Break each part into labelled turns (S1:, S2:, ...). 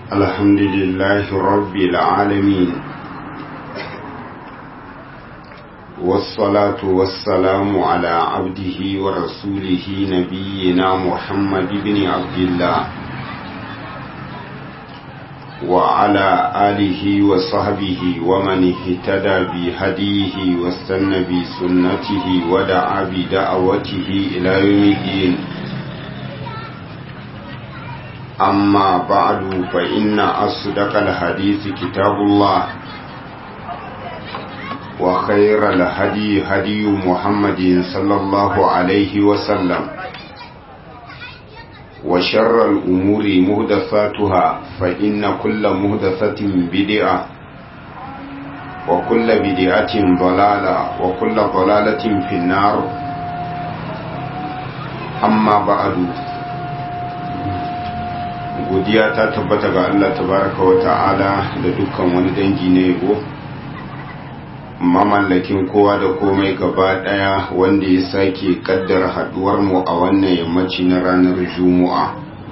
S1: الحمد لله رب العالمين والصلاة والسلام على عبده ورسوله نبينا محمد بن عبد الله وعلى آله وصحبه ومن اهتدى بهديه واستنى بسنته ودعا بدعوته إلى يوم الدين أما بعد فإن أصدق الحديث كتاب الله وخير الهدي هدي محمد صلى الله عليه وسلم وشر الأمور مهدفاتها فإن كل مهدفة بدعة وكل بدعة ضلالة وكل ضلالة في النار أما بعد godiya ta tabbata ga Allah tabaraka wa ta'ala da dukkan wani dangi na yabo mamallakin kowa da komai gaba daya wanda ya sake kaddar haduwar mu a wannan yammaci na ranar juma'a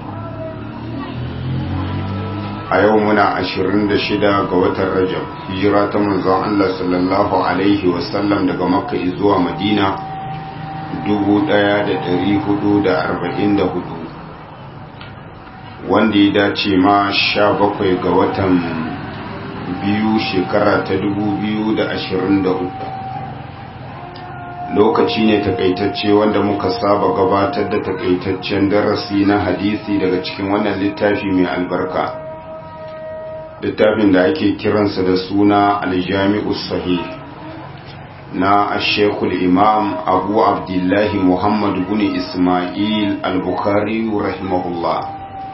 S1: a yau muna 26 ga watan rajab hijira ta manzon Allah sallallahu alaihi wasallam daga makka zuwa madina 1444 wanda ya dace ma sha bakwai ga watan biyu shekara ta dubu biyu da ashirin da uku lokaci ne takaitacce wanda muka saba gabatar da takaitaccen darasi na hadisi daga cikin wannan littafi mai albarka littafin da ake kiransa da suna aljami'u sahih na ashekul imam abu abdullahi muhammadu bin ismail al-bukhari rahimahullah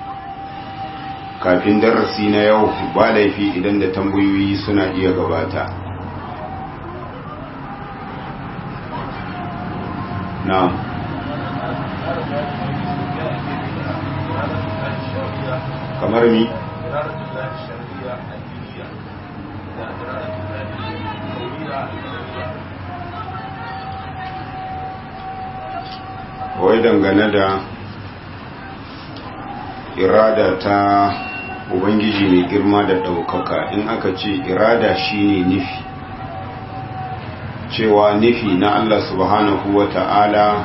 S1: kafin darasi na yau ba laifi idan da tambayoyi suna iya gabata na kamar mi wai dangane da irada ta ubangiji mai girma da ɗaukaka in aka ce irada shine nufi cewa nufi na Allah subhanahu wa ta'ala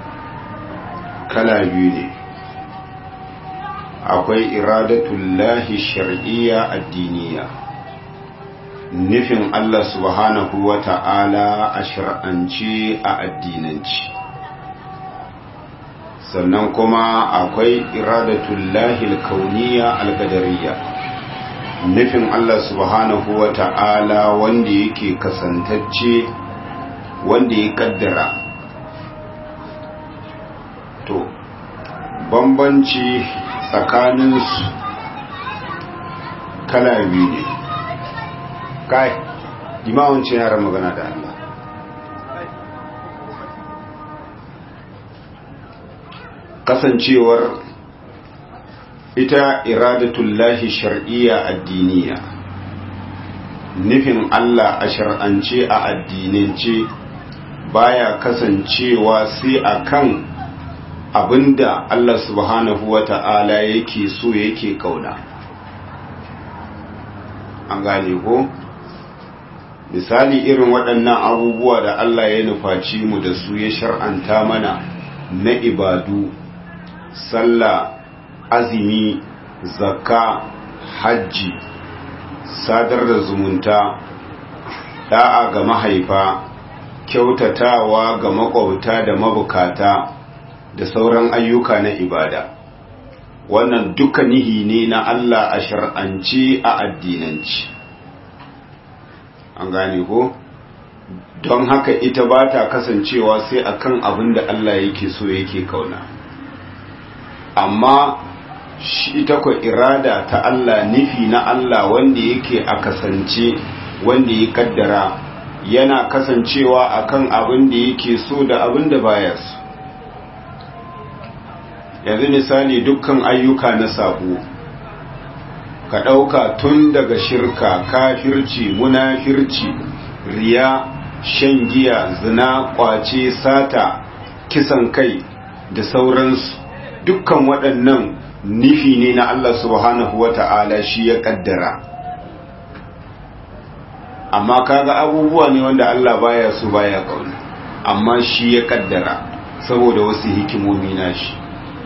S1: kala biyu ne akwai iradatullahi shar'iyya addiniya nufin Allah subhanahu wa ta'ala a shar'ance a addinanci sannan kuma akwai iradatullahi alkauniya alkadariya nufin Allah subhanahu wa ta'ala wanda yake kasantacce wanda ya kaddara to bambanci tsakaninsu kala biyu ne kai imawancin yaran magana da Allah kasancewar ita iradatullahi shar'iyya addiniya nufin Allah a shar'ance a addinance baya kasancewa sai akan abinda Allah subhanahu wata'ala yake so yake kauna an gane ko misali irin waɗannan abubuwa da Allah ya nufaci mu da su ya shar'anta mana na ibadu sallah azumi zakka hajji sadar da zumunta da'a ga mahaifa kyautatawa ga makwabta da mabukata da sauran ayyuka na ibada wannan duka nihi ne na Allah a shar'anci a addinanci an gane ko don haka ita ba ta kasancewa sai akan abin da Allah yake so yake kauna amma shi ita kwa irada ta Allah nufi na Allah wanda yake a kasance wanda ya kaddara yana kasancewa akan abin da yake so da abin da baya so yanzu misali dukkan ayyuka na sabo ka ɗauka tun daga shirka kafirci munafirci riya shan giya zina kwace sata kisan kai da sauransu dukkan waɗannan nufi ne na Allah subhanahu wa ta'ala shi ya kaddara amma kaga abubuwa ne wanda Allah baya su baya kauna amma shi ya kaddara saboda wasu hikimomi na shi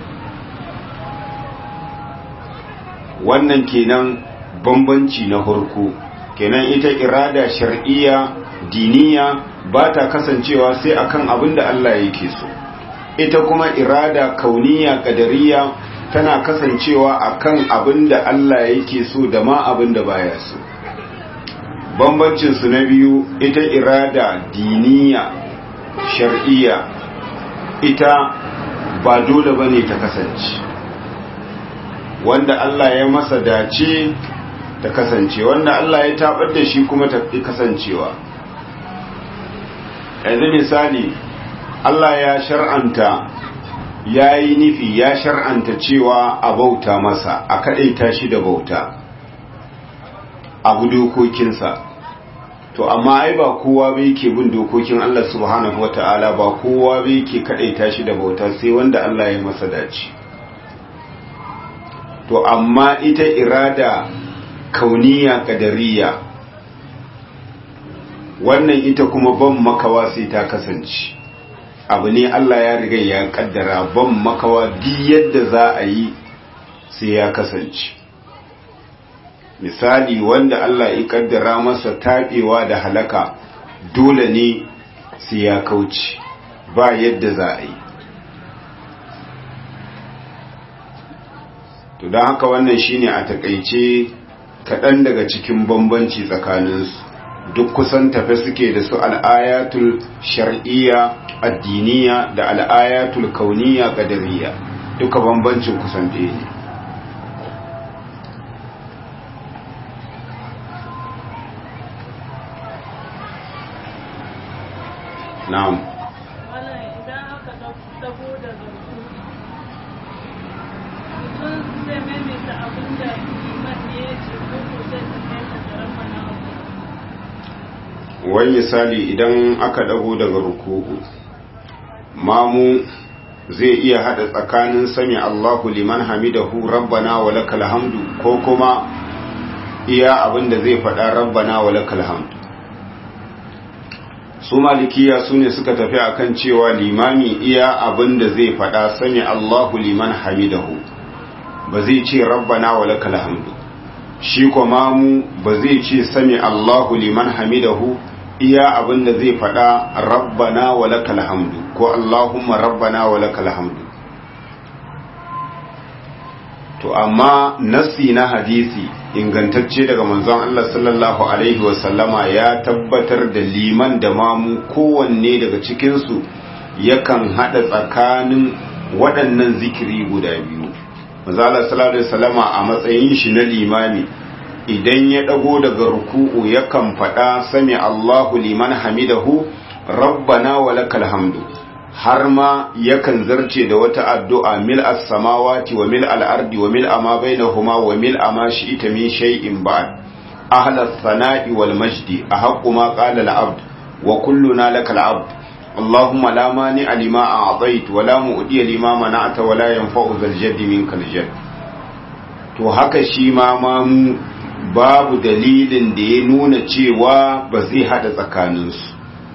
S1: wannan kenan bambanci na harko kenan ita irada shar'iyya diniya ba ta kasancewa sai akan abin da Allah yake so ita kuma irada kauniya kadariya tana kasancewa akan abin da Allah yake so da ma abin da baya so bambancin su na biyu ita irada diniya shar'iyya ita ba dole bane ta kasance wanda Allah ya masa dace ta kasance wanda Allah ya tabar da shi kuma ta kasancewa yanzu misali Allah ya shar'anta ya yi nufi ya shar'anta cewa a bauta masa a kaɗaita shi da bauta abu dokokinsa to amma ai ba kowa bai ke bin dokokin Allah subhanahu wata'ala ba kowa bai ke kaɗaita shi da bauta sai wanda Allah ya masa dace to amma ita irada kauniya kadariya wannan ita kuma ban makawa sai ta kasance abu ne Allah ya riga ya kaddara ban makawa duk yadda za a yi sai ya kasance misali wanda Allah ya kaddara masa taɓewa da halaka dole ne sai ya kauce ba yadda za a yi to don haka wannan shine a takaice kaɗan daga cikin bambanci tsakaninsu duk kusan tafe suke da su al'ayatul shar'iyya addiniya da al'ayatul kauniya qadariyya duka bambancin kusan ɗaya ne na'am
S2: idan aka dago da zarfu mutum zai maimaita abin da liman ne ya ce ko ko zai tafiya da rabbana
S1: wani misali idan aka dago daga ruku'u mamu zai iya hada tsakanin sami Allahu liman hamidahu rabbana wa lakal hamdu ko kuma iya abinda zai faɗa rabbana wa lakal hamdu su malikiya su ne suka tafi akan cewa limami iya abinda zai faɗa sami Allahu liman hamidahu ba zai ce rabbana wa lakal hamdu shi kuma mu ba zai ce sami Allahu liman hamidahu iya abin da zai faɗa rabbana wa lakal hamdu ko Allahumma rabbana wa lakal hamdu to amma nassi na hadisi ingantacce daga manzon Allah sallallahu alaihi wa sallama ya tabbatar da liman da mamu kowanne daga cikin su yakan hada tsakanin waɗannan zikiri guda biyu manzon Allah sallallahu alaihi wa sallama a matsayin shi na limami idan ya ɗago daga ruku'u yakan faɗa sami Allahu liman hamidahu rabbana wa lakal hamdu har ma yakan zarce da wata addu'a mil as-samawati wa mil al-ardi wa mil ma bainahuma wa mil ma shi'ita min shay'in ba'd ahla as-sana'i wal majdi ahaqqu ma qala al-abd wa kulluna lakal abd اللهم لا مانع لما أعطيت ولا مؤدي لما منعت ولا ينفع ذا الجد منك الجد to haka shi ma mamu babu dalilin da ya nuna cewa ba zai hada tsakaninsu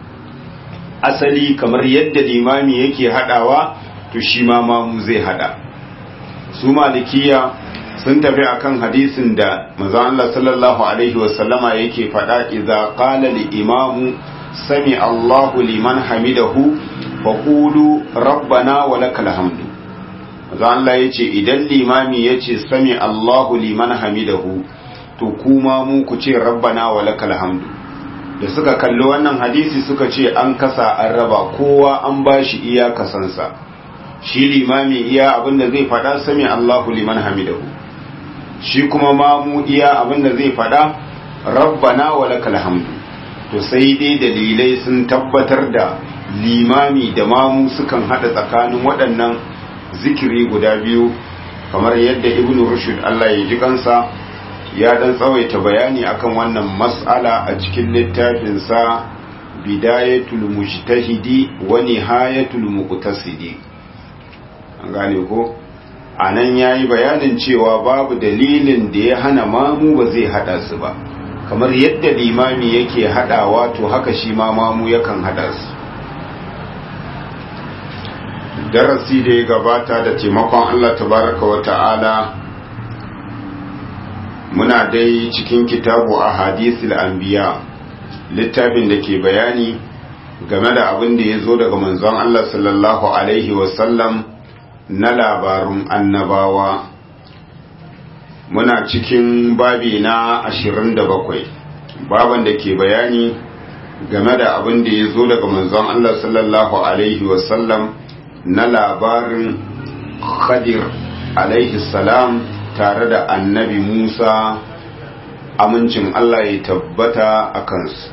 S1: asali kamar yadda limami yake hadawa to shi ma mamu zai hada su malikiya sun tafi akan hadisin da manzo Allah sallallahu alaihi wasallama yake fada idza qala li imamu sami Allahu liman hamidahu faqulu rabbana wa lakal hamdu manzo Allah yace idan limami yace sami Allahu liman hamidahu to kuma mu ku ce rabbana wa lakal hamdu da suka kalli wannan hadisi suka ce an kasa an raba kowa an bashi iya kasansa shi limami iya abinda zai fada sami Allahu liman hamidahu shi kuma mamu iya abinda zai fada rabbana wa lakal hamdu to sai dai dalilai sun tabbatar da limami da mamu sukan hada tsakanin waɗannan zikiri guda biyu kamar yadda ibnu rushd Allah ya ji kansa ya dan tsawaita bayani akan wannan mas'ala a cikin littafinsa bidayatul mujtahidi wa nihayatul muqtasidi an gane ko a nan ya yi bayanin cewa babu dalilin da ya hana mamu ba zai hada su ba kamar yadda limami yake hadawa to haka shi ma mamu yakan hada su darasi da ya gabata da taimakon Allah tabaraka wa ta'ala muna dai cikin kitabu a hadisul anbiya littafin da ke bayani game da abin da ya zo daga manzon Allah sallallahu alaihi wasallam na labarun annabawa muna cikin babi na 27 baban da ke bayani game da abin da ya zo daga manzon Allah sallallahu alaihi wasallam na labarin khadir alaihi salam tare da annabi musa amincin Allah ya tabbata a kansu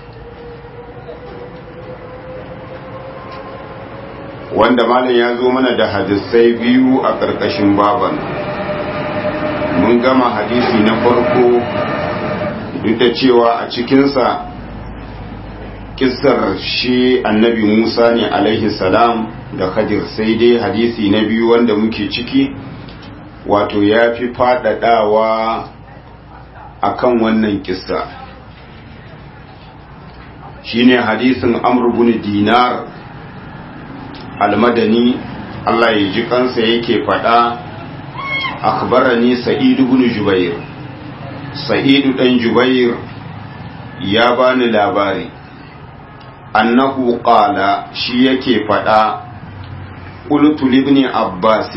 S1: wanda malam ya zo mana da hadisai biyu a ƙarƙashin baban mun gama hadisi na farko duk da cewa a cikinsa kissar shi annabi musa ne alaihi salam da khadir sai dai hadisi na biyu wanda muke ciki wato ya fi faɗaɗawa a kan wannan kissa shine hadisin amr bin dinar almadani Allah ya ji kansa yake faɗa akhbarani sa'id ibn jubair sa'id dan jubair ya bani labari annahu qala shi yake faɗa qultu libni abbas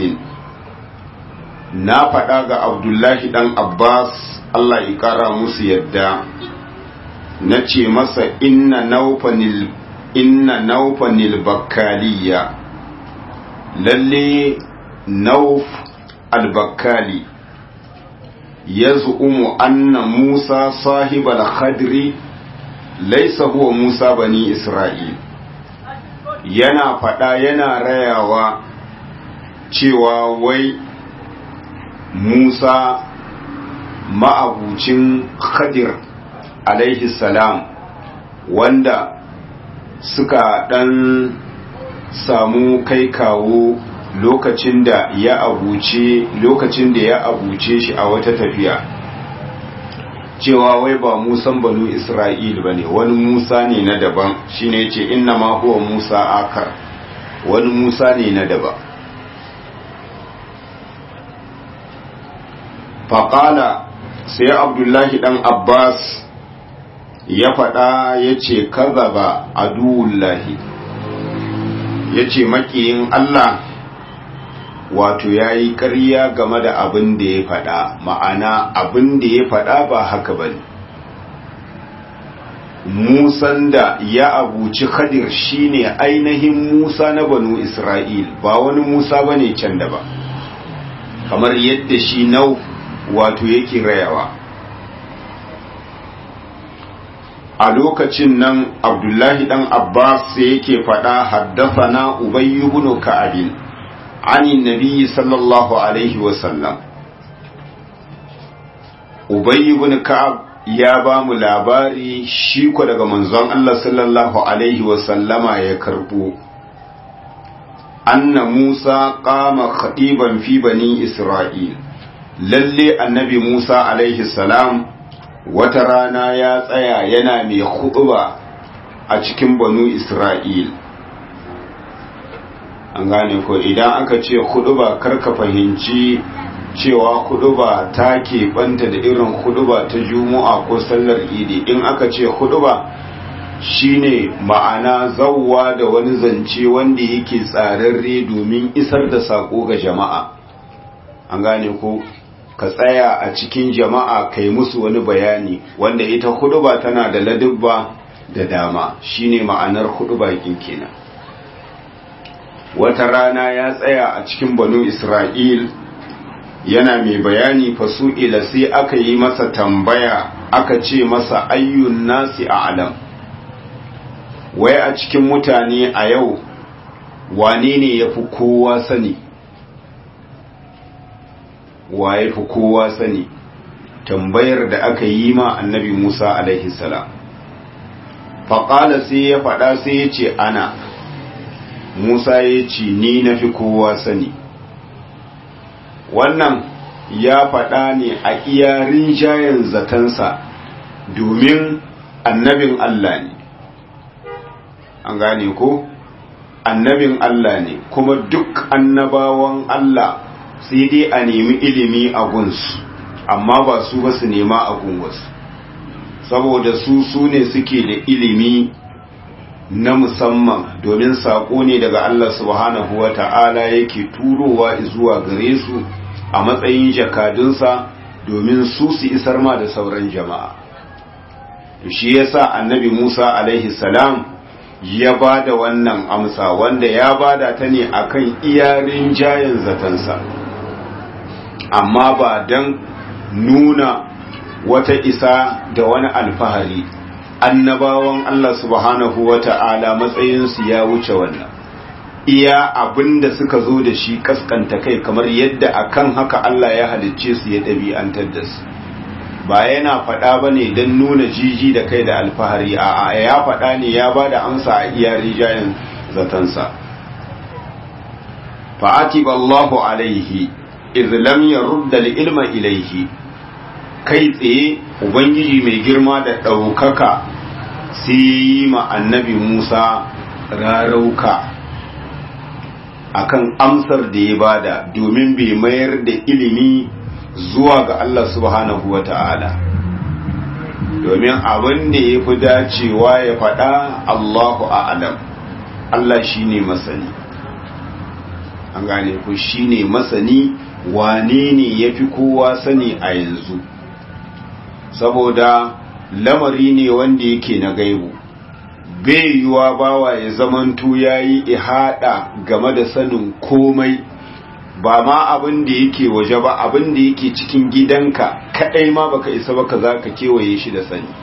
S1: na faɗa ga abdullahi dan abbas Allah ya kara musu yadda na ce masa inna naufanil inna naufanil bakkaliya lalle nauf albakkali ya zu'umu anna musa sahibal khadri laisa huwa musa bani isra'il yana faɗa yana rayawa cewa wai musa ma'abucin khadir alaihi salam wanda suka ɗan samu kai kawo lokacin da ya abuce lokacin da ya abuce shi a wata tafiya cewa wai ba musan banu isra'il ba ne wani musa ne na daban shine ce inna ma huwa musa akar wani musa ne na daban faƙala sai abdullahi ɗan abbas ya faɗa ya ce kazaba aduwullahi ya ce maƙiyin Allah wato ya yi ƙarya game da abin da ya faɗa ma'ana abin da ya faɗa ba haka ba musan da ya abuci khadir shine ainihin musa na banu isra'il ba wani musa ba ne can da ba kamar yadda shi nau wato yake rayawa a lokacin nan abdullahi dan abbas sai yake faɗa haddafana ubayy ibn ka'ab ani nabi sallallahu alaihi wa sallam ubayy ibn ka'ab ya ba mu labari shi ko daga manzon Allah sallallahu alaihi wa sallama ya karbo anna musa qama khatiban fi bani isra'il lalle annabi musa alaihi salam wata rana ya tsaya yana mai huɗuba a cikin banu isra'il an gane ko idan aka ce huɗuba karka fahimci cewa huɗuba ta keɓanta da irin huɗuba ta juma'a ko sallar idi in aka ce huɗuba shine ma'ana zauwa da wani zance wanda yake tsararre domin isar da saƙo ga jama'a an gane ko ka tsaya a cikin jama'a kai musu wani bayani wanda ita huduba tana da ladubba da dama shine ma'anar huduba kenan wata rana ya tsaya a cikin banu isra'il yana mai bayani fasu'ila sai aka yi masa tambaya aka ce masa ayyun nasi a alam wai a cikin mutane a yau wane ne ya fi kowa sani waye fi kowa sani tambayar da aka yi ma annabi Musa alaihi salam faƙala sai ya faɗa sai ya ce ana Musa ya ce ni na fi kowa sani wannan ya faɗa ne a iya rinjayen zatansa domin annabin Allah ne an gane ko annabin Allah ne kuma duk annabawan Allah sai dai a nemi ilimi a gunsu amma ba su ba su nema a gunwasu saboda su su ne suke da ilimi na musamman domin saƙo ne daga Allah subhanahu wa ta'ala yake turowa zuwa gare su a matsayin jakadunsa domin su su isar ma da sauran jama'a shi yasa annabi Musa alaihi salam ya ba da wannan amsa wanda ya bada ta ne akan iyarin jayin zatansa amma ba don nuna wata isa da wani alfahari annabawan Allah subhanahu wa ta'ala matsayinsu ya wuce wannan iya abinda suka zo da shi kaskanta kai kamar yadda akan haka Allah ya halicce su ya ɗabi'antar da su ba yana faɗa ba ne don nuna jiji da kai da alfahari a ya faɗa ne ya ba da amsa a iya rijayen zatansa fa'ati ballahu alaihi izlam ya rudda ilma ilaihi kai tsaye ubangiji mai girma da ɗaukaka sai yi ma annabi musa rarauka akan amsar da ya bada domin bai mayar da ilimi zuwa ga Allah subhanahu wa ta'ala domin abin da ya fi dacewa ya faɗa Allahu a'alam Allah shi ne masani an gane ku shi ne masani wane ne ya fi kowa sani a yanzu saboda lamari ne wanda yake na gaibu bai yiwa bawa ya zamanto ya yi ihada game da sanin komai ba ma abin da yake waje ba abin da yake cikin gidanka kadai ma baka isa baka za ka kewaye shi da sani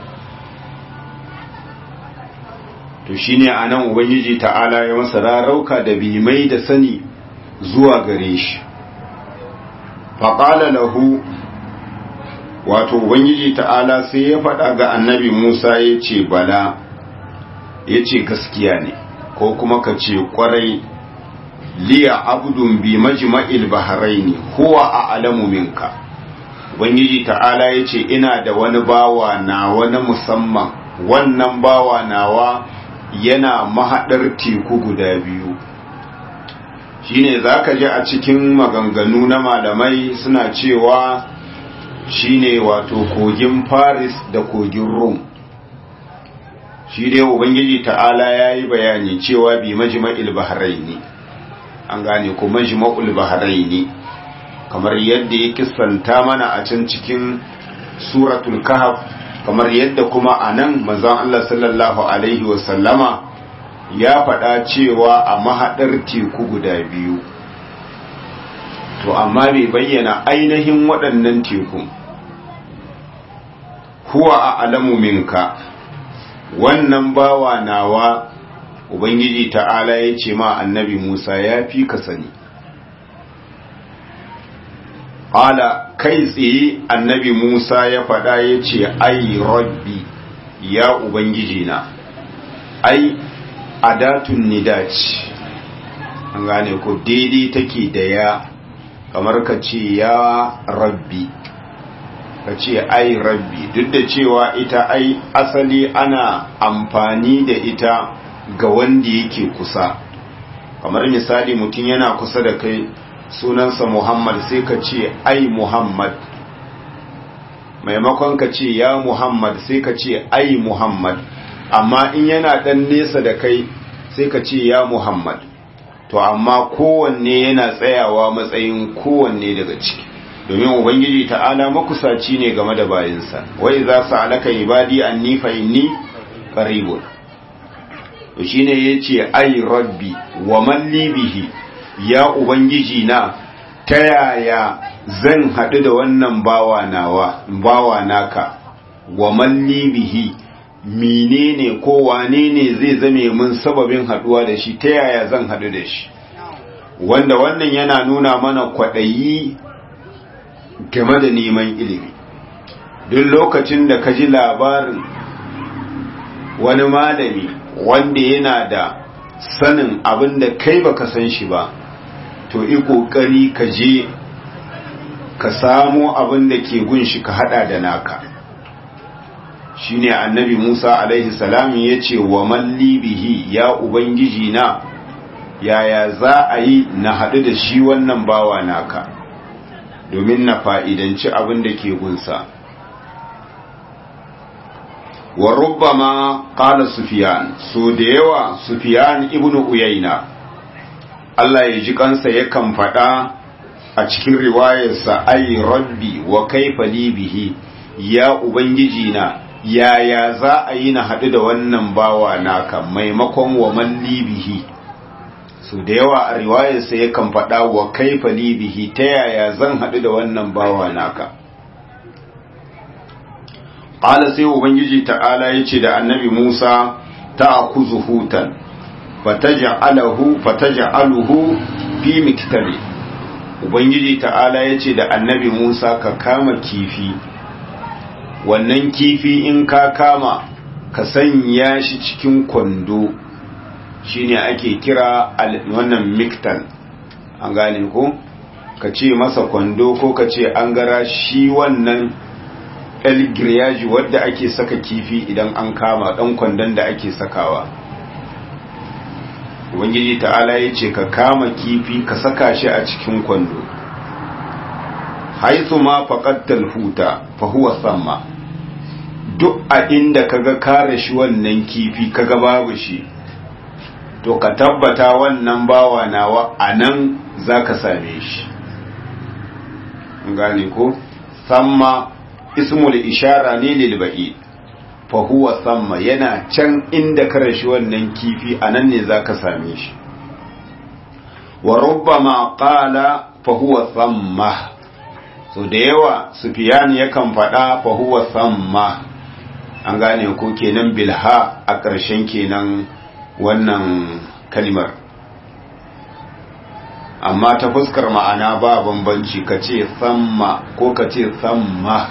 S1: to shine anan ubangiji ta'ala ya masa rarauka da bimai da sani zuwa gare shi faƙala lahu wato ubangiji ta'ala sai ya faɗa ga annabi musa ya ce bala ya ce gaskiya ne ko kuma ka ce ƙwarai liya abdun bi majma'il bahraini huwa a'lamu minka ubangiji ta'ala yace ina da wani bawa na wani musamman wannan bawa nawa yana mahadar teku guda biyu shine zaka ji a cikin maganganu na malamai suna cewa shine wato kogin Paris da kogin Rome shi dai ubangiji ta'ala yayi bayani cewa bi majma'il bahraini an gane ko majma'ul bahraini kamar yadda ya kissanta mana a can cikin suratul kahf kamar yadda kuma anan manzon Allah sallallahu alaihi wa sallama ya faɗa cewa a mahadar teku guda biyu to amma bai bayyana ainihin waɗannan teku huwa a alamu minka wannan bawa nawa Ubangiji ta'ala ya ce ma annabi Musa ya fi ka sani. Ƙala kai tsaye annabi Musa ya faɗa ya ce, Ai, rabbi, ya Ubangiji na, ai, adatun nidaci, an gane ko daidai take da ya, kamar ka ce ya rabbi, ka ce ai rabbi, duk da cewa ita ai asali ana amfani da ita. ga wanda yake kusa kamar misali mutum yana kusa da kai sunansa Muhammad sai ka ce ai Muhammad maimakon ka ce ya Muhammad sai ka ce ai Muhammad amma in yana dan nesa da kai sai ka ce ya Muhammad to amma kowanne yana tsayawa matsayin kowanne daga ciki domin ubangiji ta'ala makusaci ne game da bayinsa wai za su alaka ibadi anni fa inni qaribun to shine yace ai rabbi wa man bihi ya ubangiji na ta yaya zan haɗu da wannan bawa nawa bawa naka wa man bihi menene ko wane ne zai zame mun sababin haɗuwa da shi ta yaya zan haɗu da shi wanda wannan yana nuna mana kwaɗayi game da neman ilimi duk lokacin da ka ji labarin wani malami wanda yana da sanin abin da kai baka san shi ba to yi kokari ka je ka samo abin da ke gunshi ka hada da naka shine annabi Musa alaihi salam ya ce wa malli bihi ya ubangiji na yaya za a yi na haɗu da shi wannan bawa naka domin na fa'idanci abin da ke gunsa wa rubbama qala sufyan so da yawa sufyan ibnu uyayna Allah ya ji kansa yakan faɗa a cikin riwayarsa ai rabbi wa kaifa li bihi ya ubangiji na yaya za a yi na haɗu da wannan bawa naka maimakon wa malli bihi so da yawa a riwayarsa yakan faɗa wa kaifa li bihi ta yaya zan haɗu da wannan bawa naka ƙala sai ubangiji ta'ala ya ce da annabi musa ta akuzu hutan fataja'aluhu fi miktari ubangiji ta'ala ya ce da annabi musa ka kama kifi wannan kifi in ka kama ka sanya shi cikin kwando shine ake kira wannan miktan an gane ko ka ce masa kwando ko ka ce an gara shi wannan el griyaji wadda ake saka kifi idan an kama dan kwandon da ake sakawa ubangiji ta'ala ya ce ka kama kifi ka saka shi a cikin kwando haithu ma faqattal huta fa huwa samma duk a inda kaga kare shi wannan kifi kaga babu shi to ka tabbata wannan bawa nawa anan zaka same shi gane ko samma ismul ishara ne lil ba'id fa huwa samma yana can inda ka rashi wannan kifi anan ne zaka same shi wa rubbama qala fa huwa samma so da yawa sufyan yakan faɗa fa huwa samma an gane ko kenan bilha a ƙarshen kenan wannan kalimar amma ta fuskar ma'ana ba bambanci ka ce samma ko ka ce samma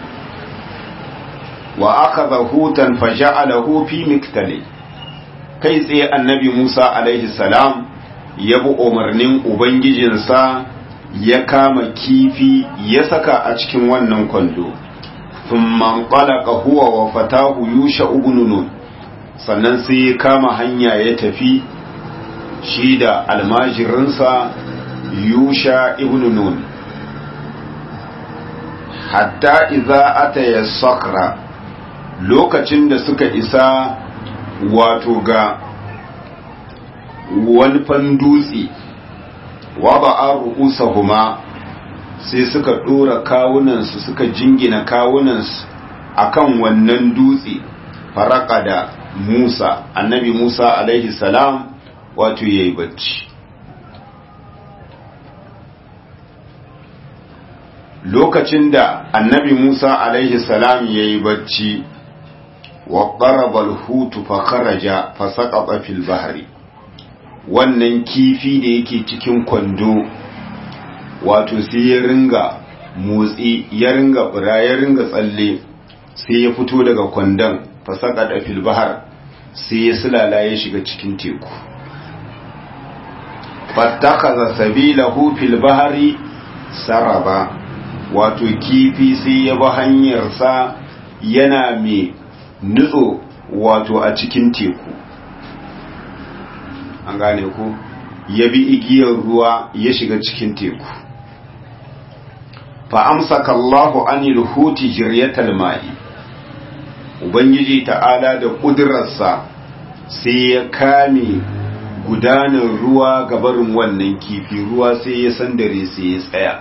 S1: wa aka hutan faja'alahu fi miktali kai tsaye annabi Musa alaihi salam ya bi umarnin ubangijinsa ya kama kifi ya saka a cikin wannan kwando thumma qalaqa huwa wa fatahu yusha ibn nun sannan sai ya kama hanya ya tafi shi da almajirinsa yusha ibn nun hatta idza ataya sakra lokacin da suka isa wato ga wani dutse wa ba'a ru'usahuma sai suka dora kawunansu suka jingina kawunansu akan wannan dutse faraka da Musa annabi Musa alaihi salam wato yayi bacci lokacin da annabi Musa alaihi salam yayi bacci wa qaraba al-hutu fa kharaja fa saqata fil bahri wannan kifi da yake cikin kwando wato sai ya ringa motsi ya ringa fura ya ringa tsalle sai ya fito daga kwandon fa saqata fil bahr sai ya sulala ya shiga cikin teku fattakaza sabilahu fil bahri saraba wato kifi sai ya bi hanyarsa yana mai nutso wato a cikin teku an gane ku ya bi igiyar ruwa ya shiga cikin teku fa amsaka Allahu anil huti jiryatal ma'i ubangiji ta'ala da kudurarsa sai ya kame gudanar ruwa gabarin wannan kifi ruwa sai ya sandare sai ya tsaya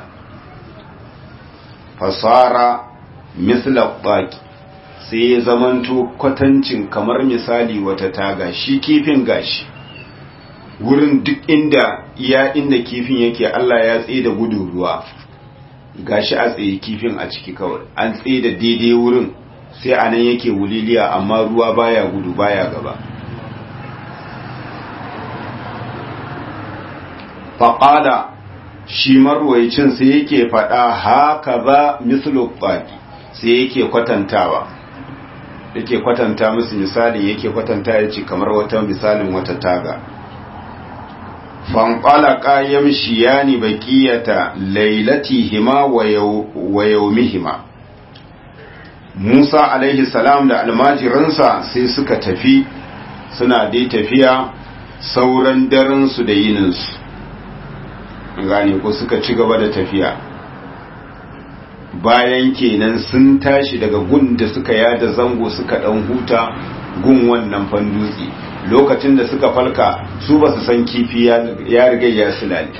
S1: fasara misla baki sai ya zamanto kwatancin kamar misali wata taga shi kifin gashi wurin duk inda ya inda kifin yake Allah ya tsaye da gudun ruwa gashi a tsaye kifin a ciki kawai an tsaye da daidai wurin sai anan yake wuliliya amma ruwa baya gudu baya gaba faƙada shi marwaicin sai yake faɗa haka ba mislu baki sai yake kwatantawa yake kwatanta musu misali yake kwatanta ya ce kamar wata misalin wata taga fanqalaqa yamshiyani baqiyata lailatihima wa yawmihima Musa alaihi salam da almajiransa sai suka tafi suna dai tafiya sauran darensu da yininsu gane ko suka ci gaba da tafiya bayan kenan sun tashi daga gun da suka yada zango suka dan huta gun wannan fandutse lokacin da suka falka su ba su san kifi ya riga ya silale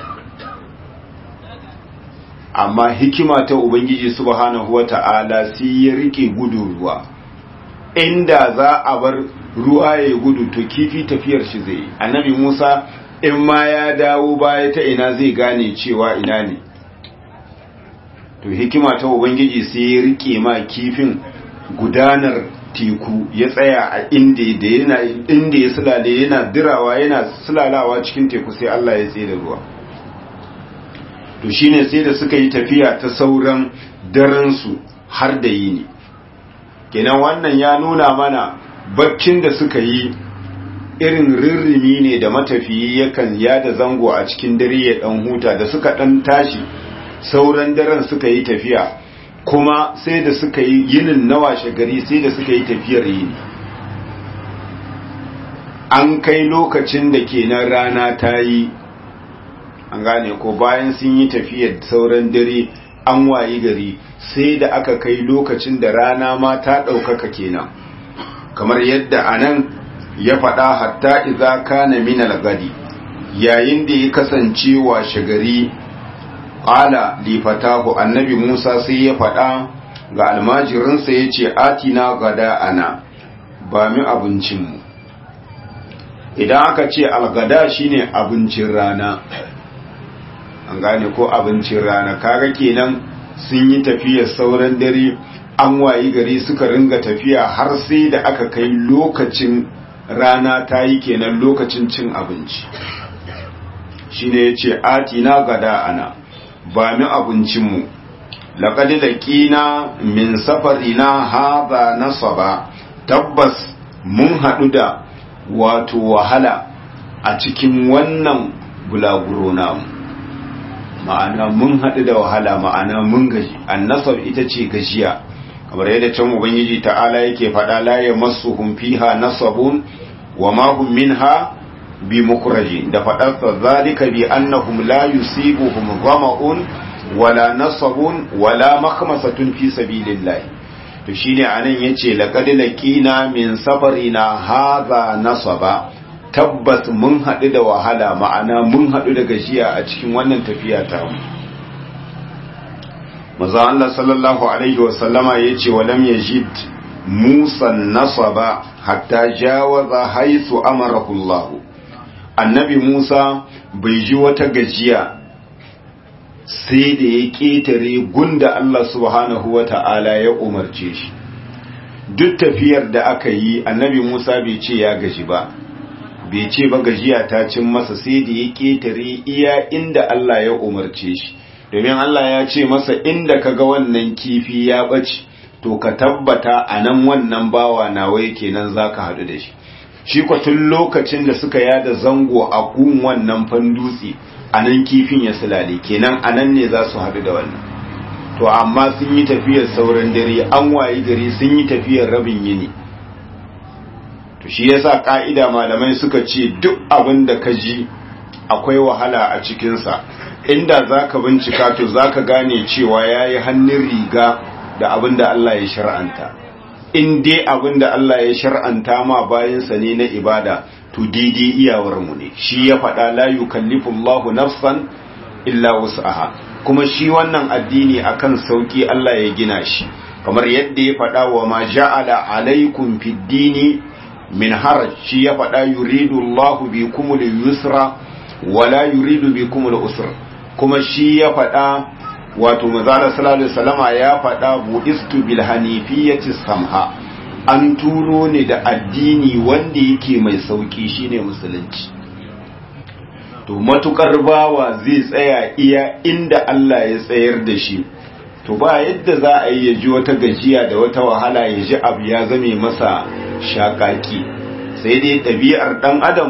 S1: amma hikima ta ubangiji subhanahu wata'ala sai ya rike gudu ruwa inda za a bar ruwa ya gudu to kifi tafiyar shi zai annabi Musa in ma ya dawo baya ta ina zai gane cewa ina ne to hikima ta ubangiji sai ya rike ma kifin gudanar teku ya tsaya a inda da yana inda ya sulale yana dirawa yana sulalawa cikin teku sai Allah ya tsaye da ruwa to shine sai da suka yi tafiya ta sauran daren su har da yini kenan wannan ya nuna mana baccin da suka yi irin rirrimi ne da matafiyi yakan yada zango a cikin dare ya dan huta da suka dan tashi sauran daren suka yi tafiya kuma sai da suka yi yinin na washe gari sai da suka yi tafiyar yini an kai lokacin da kenan rana ta yi an gane ko bayan sun yi tafiyar sauran dare an wayi gari sai da aka kai lokacin da rana ma ta ɗaukaka kenan kamar yadda anan ya faɗa hatta iza kana minal gadi yayin da ya kasance washe gari ƙala lifatahu annabi musa sai ya faɗa ga almajirinsa ya ce atina gada ana ba mi abincinmu idan aka ce algada shine abincin rana an gane ko abincin rana kaga kenan sun yi tafiyar sauran dare an wayi gari suka ringa tafiya har sai da aka kai lokacin rana ta yi kenan lokacin cin abinci shine ya ce atina gada ana ba mi abincinmu laƙadi da ƙina min safarina haza nasaba tabbas mun haɗu da wato wahala a cikin wannan bulaguro namu ma'ana mun haɗu da wahala ma'ana mun gaji annasab ita ce gajiya kamar yadda can ubangiji ta'ala yake faɗa la yamassuhum fiha nasabun wa ma hum minha bi mukraji da faɗarsa zalika bi annahum la yusibuhum ghama'un wala nasabun wala makhmasatun fi sabilillah to shine anan yace laqad laqina min safarina hadha nasaba tabbas mun haɗu da wahala ma'ana mun haɗu da gajiya a cikin wannan tafiya ta mu maza Allah sallallahu alaihi wa sallama yace walam yajid Musa nasaba hatta jawaza haythu amarahu Allah annabi Musa bai ji wata gajiya sai da ya ƙetare gunda Allah subhanahu wa ta'ala ya umarce shi duk tafiyar da aka yi annabi Musa bai ce ya gaji ba bai ce ba gajiya ta cin masa sai da ya ƙetare iya inda Allah ya umarce shi domin Allah ya ce masa inda ka ga wannan kifi ya ɓace to ka tabbata a nan wannan bawa nawa yake nan za ka haɗu da shi shi tun lokacin da suka yada zango a kun wannan fandutse a nan kifin ya sulale kenan a nan ne za su haɗu da wannan to amma sun yi tafiyar sauran dare an wayi gari sun yi tafiyar rabin yini to shi yasa ka'ida malamai suka ce duk abin da ka ji akwai wahala a cikinsa inda za ka bincika to za ka gane cewa ya yi hannun riga da abin da Allah ya shar'anta in dai abin da Allah ya shar'anta ma bayansa ne na ibada to daidai iyawarmu ne shi ya faɗa la yukallifu Allahu nafsan illa wus'aha kuma shi wannan addini akan sauki Allah ya gina shi kamar yadda ya faɗa wa ma ja'ala alaikum fid dini min haraj shi ya faɗa yuridu Allahu bikumul yusra wala yuridu bikumul usra kuma shi ya faɗa wato manzala sallallahu alaihi wasallama ya faɗa buistu bil hanifiyati samha an turo ne da addini wanda yake mai sauki shine musulunci to matukar bawa zai tsaya iya inda Allah ya tsayar da shi to ba yadda za a yi ya ji wata gajiya da wata wahala ya ji abu ya zame masa shakaki sai dai ɗabi'ar ɗan adam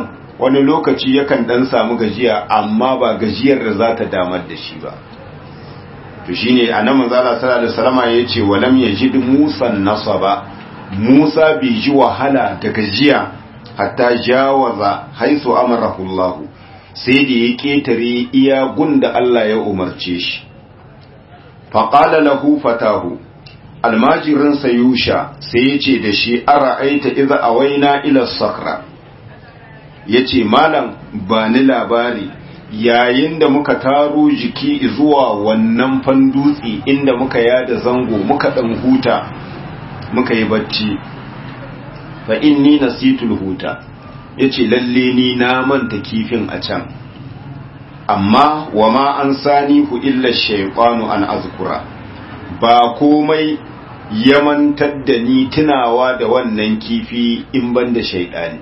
S1: wani lokaci yakan dan samu gajiya amma ba gajiyar da za ta damar da shi ba to shine annabi manzo Allah sallallahu alaihi wasallam yace walam yajid Musa nasaba Musa bai ji wahala da gajiya hatta jawaza haisu amarahu Allah sai da ya ketare iya gunda Allah ya umarce shi faqala lahu fatahu almajirin sayusha sai yace da shi ara'aita idza awaina ila sakra yace malam ba ni labari yayin da muka taro jiki zuwa wannan fandutsi inda muka yada zango muka dan huta muka yi bacci fa inni nasitul huta yace lalle ni na manta kifin a can amma wama an sani hu illa shaytanu an azkura ba komai ya mantar da ni tunawa da wannan kifi in ban da shaidani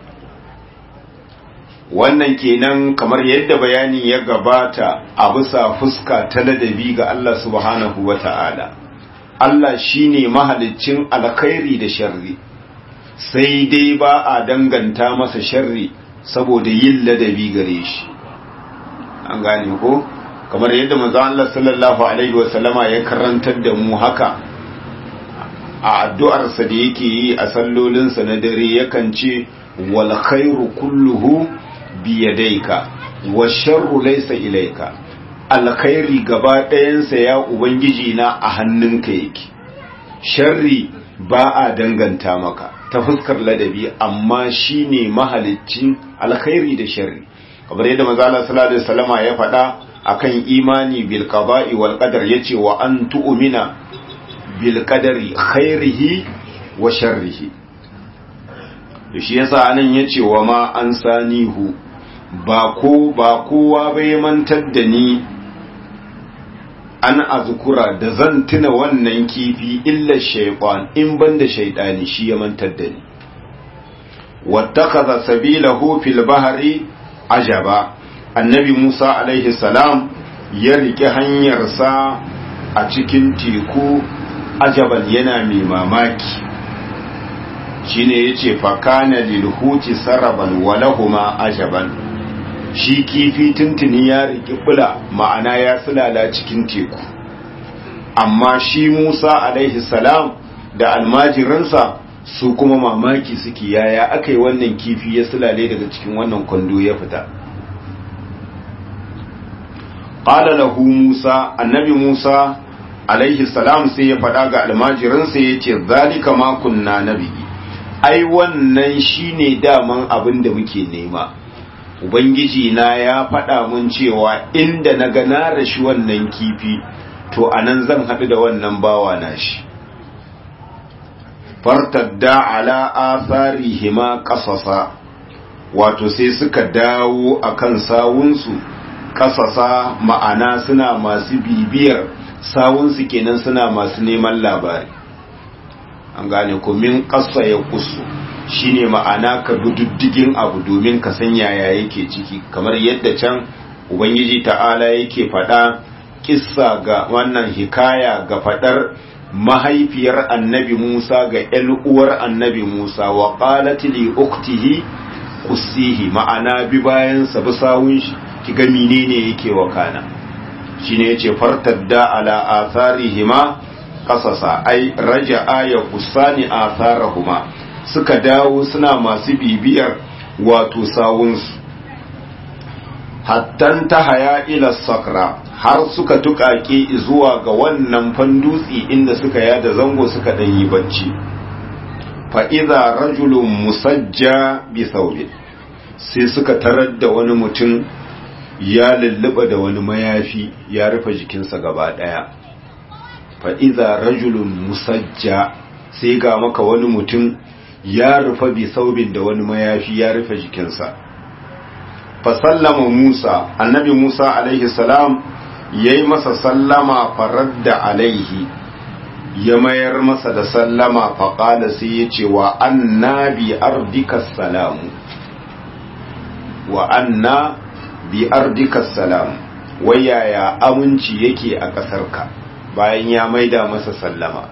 S1: wannan kenan kamar yadda bayani ya gabata a bisa fuska ta ladabi ga Allah subhanahu wa ta'ala Allah shine mahaliccin alkhairi da sharri sai dai ba a danganta masa sharri saboda yin ladabi gare shi an gane ko kamar yadda manzon Allah sallallahu alaihi wasallama ya karantar da mu haka a addu'arsa da yake yi a sallolinsa na dare yakan ce wal khairu kulluhu biyadaika wa sharru laysa ilayka alkhairi gaba ɗayansa ya ubangiji na a hannunka yake sharri ba a danganta maka ta fuskar ladabi amma shine mahaliccin alkhairi da sharri kamar yadda manzo Allah sallallahu alaihi wasallama ya faɗa akan imani bil qada'i wal qadar yace wa an tu'mina bil qadari khairihi wa sharrihi shi yasa anan yace wa ma an sanihu ba ko ba kowa bai mantar da ni an azkura da zan tuna wannan kifi illa shaytan in banda shaytani shi ya mantar da ni wattakaza sabilahu fil bahri ajaba annabi Musa alaihi salam ya rike hanyarsa a cikin teku ajaban yana mai mamaki shine yace fa kana lil huti saraban wa lahuma ajaban shi kifi tuntuni ya riki bula ma'ana ya sulala cikin teku amma shi Musa alaihi salam da almajiransa su kuma mamaki suke yaya aka yi wannan kifi ya sulale daga cikin wannan kwando ya fita qala lahu Musa annabi Musa alaihi salam sai ya faɗa ga almajiransa ya ce zalika ma kunna nabi ai wannan shine daman abin da muke nema ubangiji na ya faɗa mun cewa inda na ga na rashi wannan kifi to anan zan haɗu da wannan bawa na shi fartadda ala atharihima qasasa wato sai suka dawo akan sawunsu kasasa ma'ana suna masu bibiyar sawunsu kenan suna masu neman labari an gane ko min kasa ya kusu shine ma'ana ka diddigin abu domin ka san yaya yake ciki kamar yadda can ubangiji ta'ala yake faɗa kissa ga wannan hikaya ga faɗar mahaifiyar annabi Musa ga ‘yan uwar annabi Musa wa qalat li uktihi kusihi ma'ana bi bayan sa bi sawun shi kiga menene yake wakana shine yace fartadda ala atharihima qasasa ai raja'a ya kusani atharahuma suka dawo suna masu bibiyar wato sawunsu hattan ta haya ila sakra har suka tukake zuwa ga wannan fandutsi inda suka yada zango suka dan yi bacci fa idza rajulun musajja bi thawbin sai suka tarar da wani mutum ya lulluba da wani mayafi ya rufe jikinsa gaba daya fa idza rajulun musajja sai ga maka wani mutum ya rufe bi thawbin da wani mayafi ya rufe jikinsa fa sallama Musa annabi Musa alaihi salam ya yi masa sallama faradda alaihi ya mayar masa da sallama faƙala sai ya ce wa anna bi ardika salamu wa anna bi ardika salamu wayaya aminci yake a ƙasarka bayan ya maida masa sallama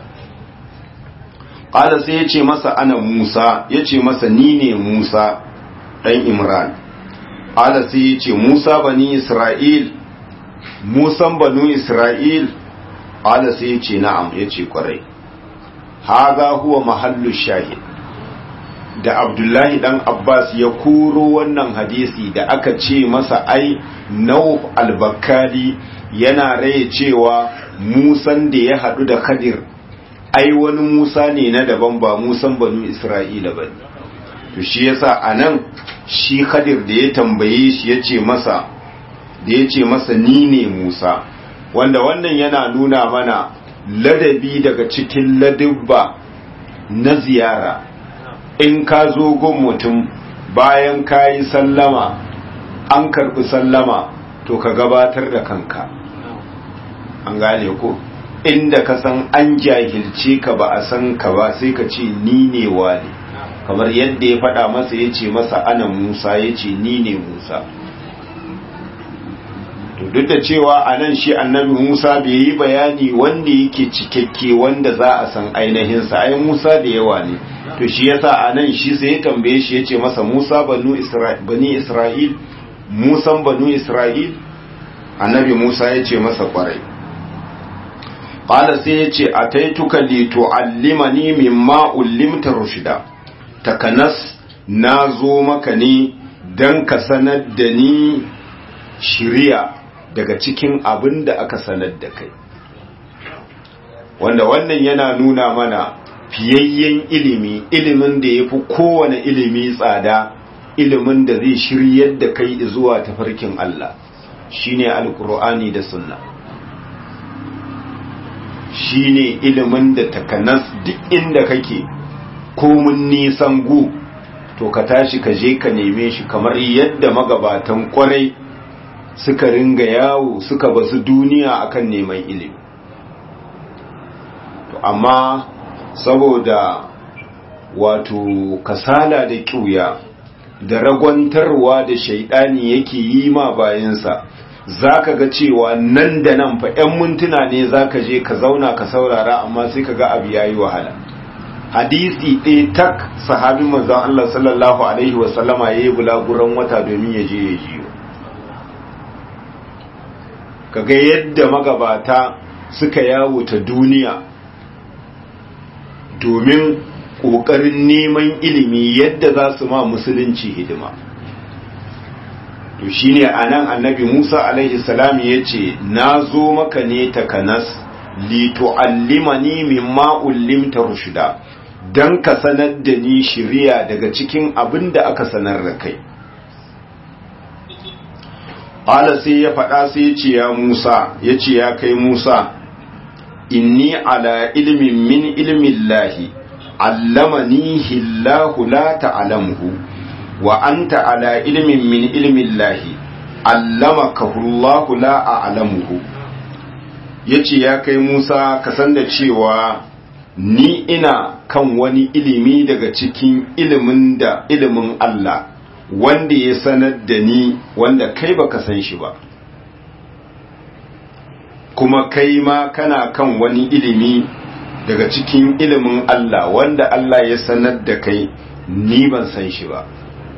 S1: ƙala sai ya ce masa ana musa ya ce masa ni ne musa ɗan imran ƙala sai ya ce musa bani isra'il musan banu isra'il ƙala sai ya ce na'am ya ce ƙwarai haza huwa mahallu shahid da abdullahi dan abbas ya koro wannan hadisi da aka ce masa ai nauf albakali yana raye cewa musan da ya haɗu da khadir ai wani musa ne na daban ba musan banu isra'ila ba to shi yasa anan shi khadir da ya tambaye shi ya ce masa da ya ce masa ni ne musa wanda wannan yana nuna mana ladabi daga cikin ladubba na ziyara in ka zo gun mutum bayan ka yi sallama an karɓi sallama to ka gabatar da kanka an gane ko inda ka san an jahilce ka ba a san ka ba sai ka ce ni ne wane kamar yadda ya faɗa masa ya ce masa ana musa ya ce ni ne musa to duk da cewa a nan shi annabi musa bai yi bayani wanda yake cikakke wanda za a san ainihinsa ai musa da yawa ne to shi yasa a nan shi sai ya tambaye shi ya ce masa musa bani isra'il musan banu isra'il annabi musa ya ce masa kwarai ƙala sai ya ce a taituka li tu'allimani mimma ullimta rushida takanas na zo maka ne don ka sanar da ni shiriya daga cikin abin da aka sanar da kai wanda wannan yana nuna mana fiyayyen ilimi ilimin da ya fi kowane ilimi tsada ilimin da zai shiryar da kai zuwa tafarkin Allah shine alkur'ani da sunna shine ilimin da takanas duk inda kake komun nisan gu to ka tashi ka je ka neme shi kamar yadda magabatan kwarai suka ringa yawo suka basu duniya akan neman ilimi to amma saboda wato kasala da kyuya da ragwantarwa da shaidani yake yi ma bayansa zaka ga cewa nan da nan fa 'yan mintuna ne zaka je ka zauna ka saurara amma sai ka ga abu yayi wahala hadisi ɗaya tak sahabin manzon Allah sallallahu alaihi wasallama yayi bulaguran wata domin ya je ya jiyo kaga yadda magabata suka yawo ta duniya domin ƙoƙarin neman ilimi yadda za su ma musulunci hidima to shine anan annabi Musa alaihi salam yace na zo maka ne takanas li tu'allimani mimma ullimta rushda dan ka sanar da ni shiriya daga cikin abin da aka sanar da kai Ala sai ya faɗa sai ya ce ya Musa ya ce ya kai Musa inni ala ilmin min ilmin lahi allamanihi Allahu la ta'lamuhu wa anta ala ilmin min ilmin lahi allamakahu Allahu la a'lamuhu yace ya kai Musa ka san da cewa ni ina kan wani ilimi daga cikin ilimin da ilimin Allah wanda ya sanar da ni wanda kai baka san shi ba kuma kai ma kana kan wani ilimi daga cikin ilimin Allah wanda Allah ya sanar da kai ni ban san shi ba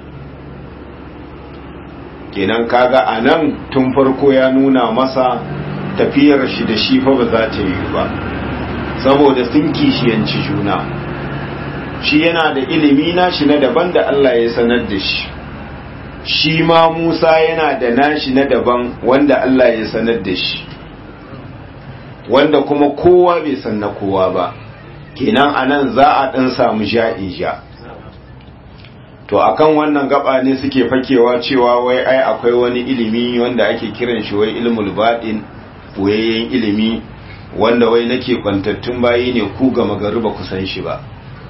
S1: kenan kaga a nan tun farko ya nuna masa tafiyar shi da shi fa ba za ta yi ba saboda sun kishiyanci juna shi yana da ilimi nashi na daban da Allah ya sanar da shi shi ma Musa yana da nashi na daban wanda Allah ya sanar da shi wanda kuma kowa bai san na kowa ba kenan anan za a dan samu ja'in ja to akan wannan gaba ne suke fakewa cewa wai ai akwai wani ilimi wanda ake kiran shi wai ilmul baɗin boyayyen ilimi wanda wai nake kwantattun bayi ne ku ga magariba ku san shi ba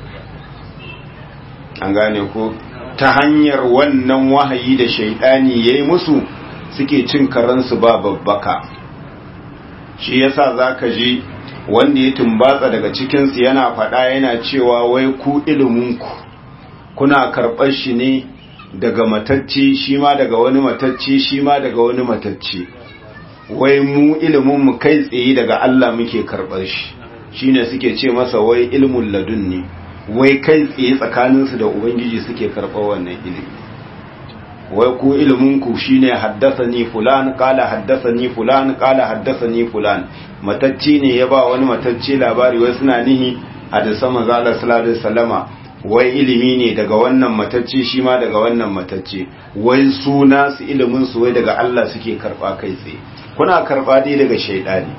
S1: an gane ko ta hanyar wannan wahayi da shaidani yayi musu suke cin karansu ba babbaka shi yasa zaka ji wanda ya tumbatsa daga cikinsu yana faɗa yana cewa wai ku iliminku kuna karɓar shi ne daga matacce shi ma daga wani matacce shi ma daga wani matacce wai mu iliminmu kai tsaye daga Allah muke karɓar shi shine suke ce masa wai ilmun ladun ne wai kai tsaye tsakaninsu da ubangiji suke karɓar wannan ilimi wai ku ilminku shine haddasani fulan kala haddasani fulan kala haddasani fulan matacce ne ya ba wani matacce labari wai suna nihi hadisa manzo Allah sallallahu alaihi wasallama wai ilimi ne daga wannan matacce shi ma daga wannan matacce wai suna su ilimin su wai daga Allah suke karba kai tsaye kuna karba dai daga shaydani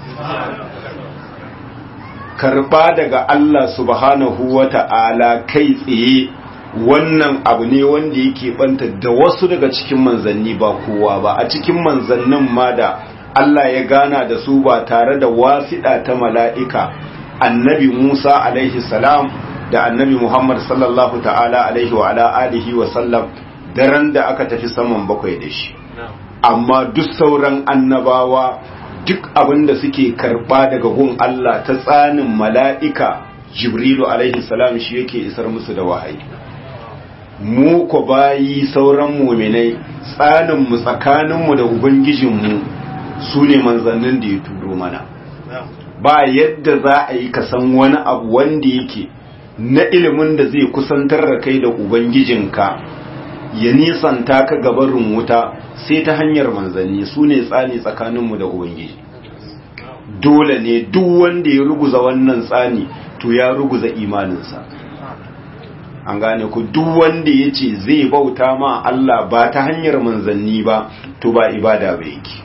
S1: karba daga Allah subhanahu wata'ala kai tsaye wannan abu ne wanda yake banta da wasu daga cikin manzanni ba kowa ba a cikin manzannin ma da Allah ya gana da su ba tare da wasiɗa ta mala'ika annabi Musa alaihi salam da annabi Muhammad sallallahu ta'ala alaihi wa ala alihi wa sallam daren da aka tafi saman bakwai da shi amma duk sauran annabawa duk abin da suke karba daga gun Allah ta tsanin mala'ika Jibrilu alaihi salam shi yake isar musu da wahayi mu ko bayi sauran muminai tsaninmu tsakaninmu da ubangijinmu su ne manzannin da ya turo mana ba yadda za a yi kasan wani abu wanda yake na ilimin da zai kusantar da kai da ubangijinka ya nisanta ka gabarin wuta sai ta hanyar manzanni su ne tsani tsakaninmu da ubangiji dole ne duk wanda ya ruguza wannan tsani to ya ruguza imaninsa an gane ku duk wanda ya ce zai bauta ma Allah ba ta hanyar manzanni ba to ba ibada ba yake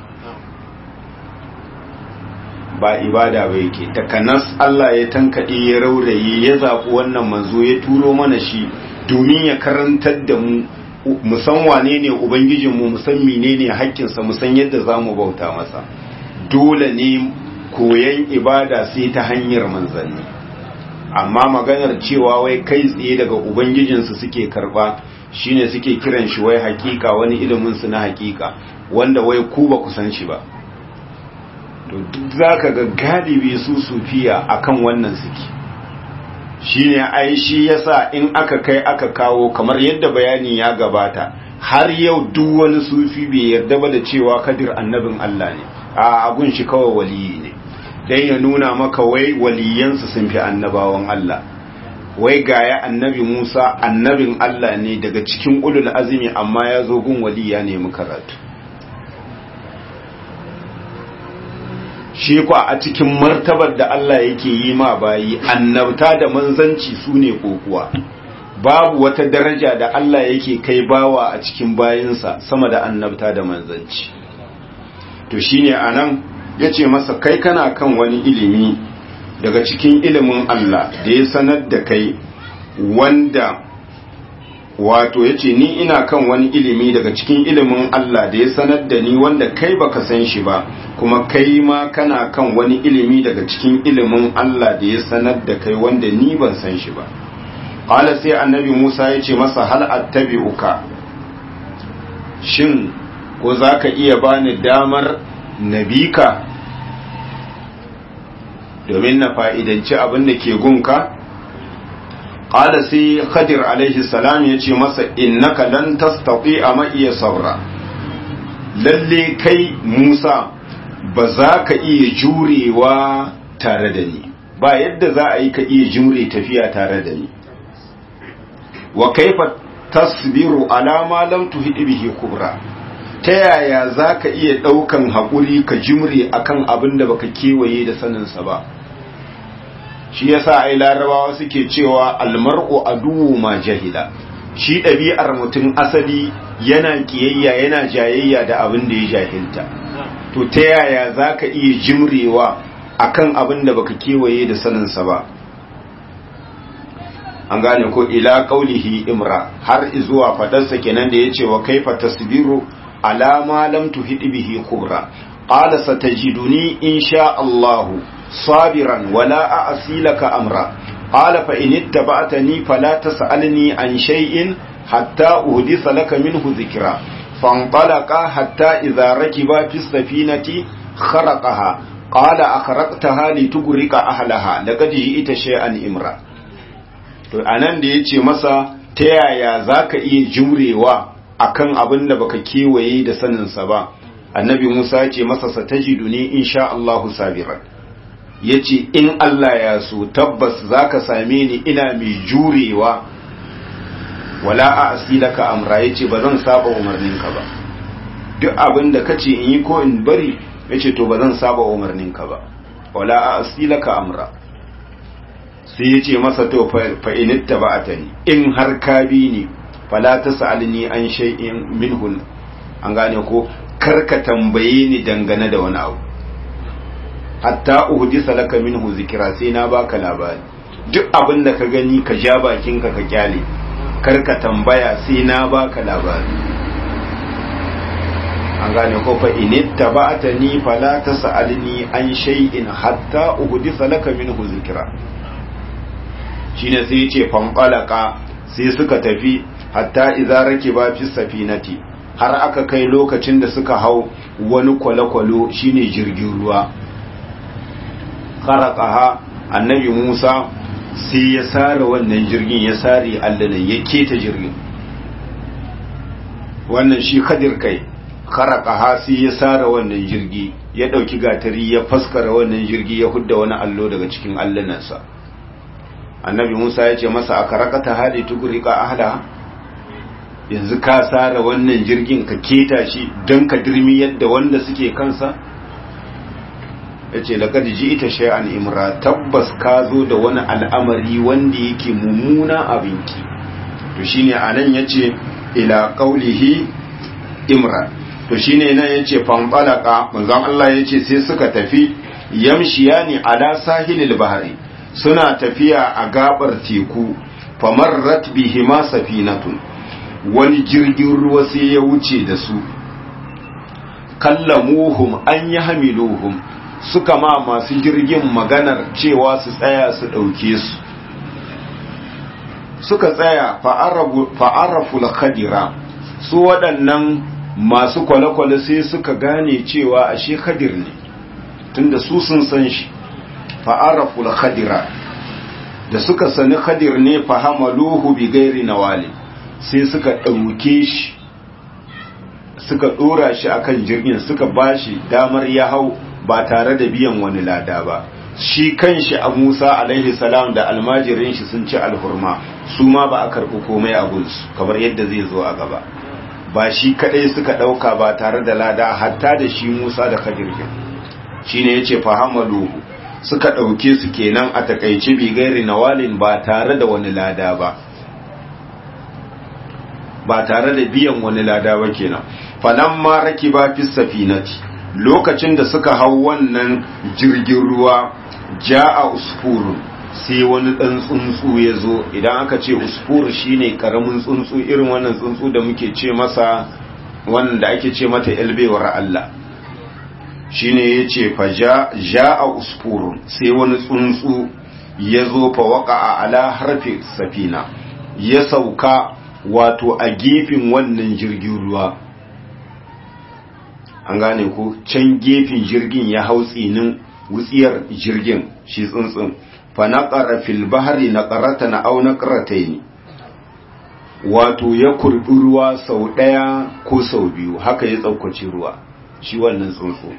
S1: ba ibada ba yake takanas Allah ya tankaɗe ya rauraye ya zaɓi wannan manzo ya turo mana shi domin ya karantar da mu musan wane ne ubangijinmu musan menene haƙƙinsa musan yadda za mu bauta masa dole ne koyan ibada sai ta hanyar manzanni amma maganar cewa wai kai tsaye daga ubangijinsu suke karba shine suke kiran shi wai hakika wani ilimin su na hakika wanda wai ku ba ku san shi ba to duk zaka ga galibi su sufiya akan wannan suke shine ai shi yasa in aka kai aka kawo kamar yadda bayani ya gabata har yau duk wani sufi bai yarda ba da cewa kadir annabin Allah ne a abun shi kawai waliyi ne dan ya nuna maka wai waliyansu sun fi annabawan Allah wai gaya annabi Musa annabin Allah ne daga cikin ulul azumi amma ya zo gun waliya ne mu karatu shi kwa a cikin martabar da Allah yake yi ma bayi annabta da manzanci su ne kokuwa babu wata daraja da Allah yake kai bawa a cikin bayinsa sama da annabta da manzanci to shine anan ya ce masa kai kana kan wani ilimi daga cikin ilimin Allah da ya sanar da kai wanda wato ya ce ni ina kan wani ilimi daga cikin ilimin Allah da ya sanar da ni wanda kai baka san shi ba kuma kai ma kana kan wani ilimi daga cikin ilimin Allah da ya sanar da kai wanda ni ban san shi ba Hala sai annabi Musa ya ce masa hal attabi'uka shin ko za ka iya bani damar nabika domin na fa'idanci abin da ke gunka ƙada sai khadir alaihi salam ya ce masa innaka lan tastati a ma'iya saura lalle kai musa ba za ka iya jurewa tare da ni ba yadda za a yi ka iya jure tafiya tare da ni wa kaifa tasbiru alama lam tuhid bihi kubra ta yaya za ka iya ɗaukan haƙuri ka jimre akan abin da baka kewaye da saninsa ba shi yasa ai larabawa suke cewa almar'u aduwu ma jahila shi ɗabi'ar mutum asali yana kiyayya yana jayayya da abin da ya jahilta to ta yaya za ka iya jimrewa akan abin da baka kewaye da saninsa ba an gane ko ila qaulihi imra har zuwa fadarsa kenan da yace wa kaifa tasbiru ala ma lam tuhid bihi kubra qala satajiduni insha Allah sabiran wala a'si laka amra qala fa in ittaba'tani fala tas'alni an shay'in hatta uhdisa laka minhu dhikra fanṭalaqa hatta idha rakiba fi safinati kharaqaha qala akhraqtaha litughriqa ahlaha laqad ji'ta shay'an imra to anan da yace masa ta yaya zaka iya jumrewa akan abin da baka kewaye da saninsa ba annabi Musa ya ce masa satajiduni insha Allahu sabiran yace in Allah ya so tabbas zaka same ni ina mai jurewa wala a asilaka amra yace ba zan saba umarninka ba duk abin da kace in yi ko in bari yace to ba zan saba umarninka ba wala a asilaka amra sai yace masa to fa initta ba'atani in har ka bi ni fala tasalni an shay'in minhun an gane ko karka tambaye ni dangane da wani abu hatta uhdisa laka minhu zikra sai na baka labari duk abin da ka gani ka ja bakinka ka kyale karka tambaya sai na baka labari an gane ko fa in ittaba'tani fala tas'alni an shay'in hatta uhdisa laka minhu zikra shine sai yace fanqalaka sai suka tafi hatta idza rakiba fi safinati har aka kai lokacin da suka hau wani kwale-kwalo shine jirgin ruwa kharaqaha annabi Musa sai ya sare wannan jirgin ya sare allanan ya keta jirgin wannan shi kadir kai kharaqaha sai ya sare wannan jirgi ya dauki gatari ya faskara wannan jirgi ya hudda wani allo daga cikin allanansa annabi Musa ya ce masa aka rakata hadi tugurika ahla yanzu ka sare wannan jirgin ka keta shi don ka dirmi yadda wanda suke kansa ya ce laƙar ji ita shay'an imra tabbas ka zo da wani al'amari wanda yake mummuna abinki to shine a nan ya ce ila ƙaulihi imra to shine nan ya ce fanɓalaka manzan Allah ya ce sai suka tafi yamshiya ne ala sahilil bahari suna tafiya a gabar teku famarrat bihima safinatun wani jirgin ruwa sai ya wuce da su kallamuhum an yi hamiluhum suka ma masu jirgin maganar cewa su tsaya su ɗauke su suka tsaya fa'araful khadira su waɗannan masu kwale-kwale sai suka gane cewa ashe khadir ne tunda su sun san shi fa'araful khadira da suka sani khadir ne fahamaluhu bi gairi nawali sai suka ɗauke shi suka ɗora shi akan jirgin suka bashi damar ya hau ba tare da biyan wani lada ba shi kanshi a Musa alaihi salam da almajirin shi sun ci alhurma su ma ba a karɓi komai a gunsu kamar yadda zai zo a gaba ba shi kadai suka ɗauka ba tare da lada hatta da shi Musa da Khadir shi ne ya ce fahamaluhu suka ɗauke su kenan a takaice bigairi nawalin ba tare da wani lada ba ba tare da biyan wani lada ba kenan falamma rakiba fi safinati lokacin da suka hau wannan jirgin ruwa ja'a usfurun sai wani ɗan tsuntsu ya zo idan aka ce usfur shine karamin tsuntsu irin wannan tsuntsu da muke ce masa wanda ake ce mata yalbewar Allah shine ya ce fa ja'a usfurun sai wani tsuntsu ya zo fa waka ala harfi safina ya sauka wato a gefen wannan jirgin ruwa an gane ko can gefen jirgin ya hau tsinin wutsiyar jirgin shi tsuntsun fa naqara fil bahri naqaratan aw naqratayn wato ya kurbi ruwa sau daya ko sau biyu haka ya tsaukaci ruwa shi wannan tsuntsu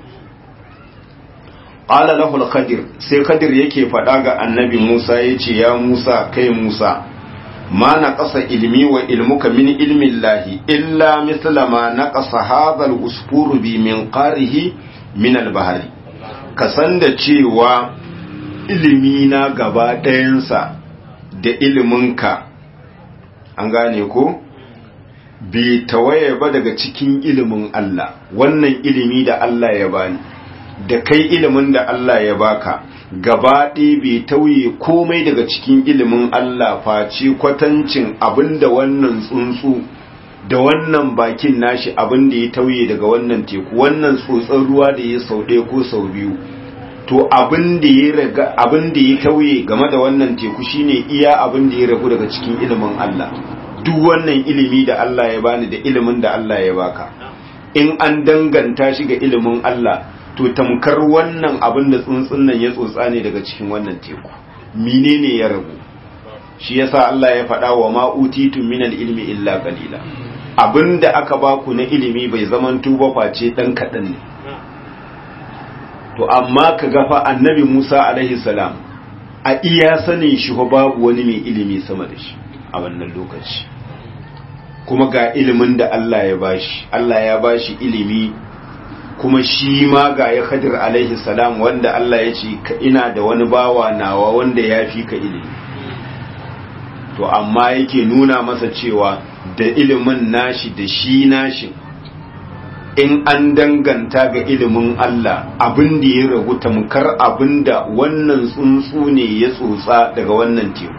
S1: qala lahu al-khadir sai khadir yake fada ga annabi Musa yace ya Musa kai Musa ma naqasa ilmi wa ilmuka min ilmi Allah illa mithla ma naqasa hadha al-usfur bi min qarihi min al-bahri kasan da cewa ilimi na gaba ɗayansa da iliminka an gane ko bai tawaye ba daga cikin ilimin Allah wannan ilimi da Allah ya bani da kai ilimin da Allah ya baka gaba ɗaya bai tauye komai daga cikin ilimin Allah face kwatancin abinda wannan tsuntsu da wannan bakin nashi abin da ya tauye daga wannan teku wannan tsotson ruwa da ya sau ɗaya ko sau biyu to abin da ya raga abin da ya tauye game da wannan teku shine iya abin da ya ragu daga cikin ilimin Allah duk wannan ilimi da Allah ya bani da ilimin da Allah ya baka in an danganta shi ga ilimin Allah to tamkar wannan abin da tsuntsun nan ya tsotsa ne daga cikin wannan teku menene ya ragu shi yasa Allah ya faɗa wa ma utitu minal ilmi illa qalila abinda aka baku na ilimi bai zaman tuba face dan kaɗan ne to amma ka gafa annabi Musa alaihi salam a iya sanin shi babu wani mai ilimi sama da shi a wannan lokaci kuma ga ilimin da Allah ya bashi Allah ya bashi ilimi kuma shi ma ga ya Khadir alaihi salam wanda Allah ya ce ina da wani bawa nawa wanda ya fi ka ilimi to amma yake nuna masa cewa da ilimin nashi da shi nashi in an danganta ga ilimin Allah abin da ya ragu tamkar abin da wannan tsuntsu ne ya tsotsa daga wannan teku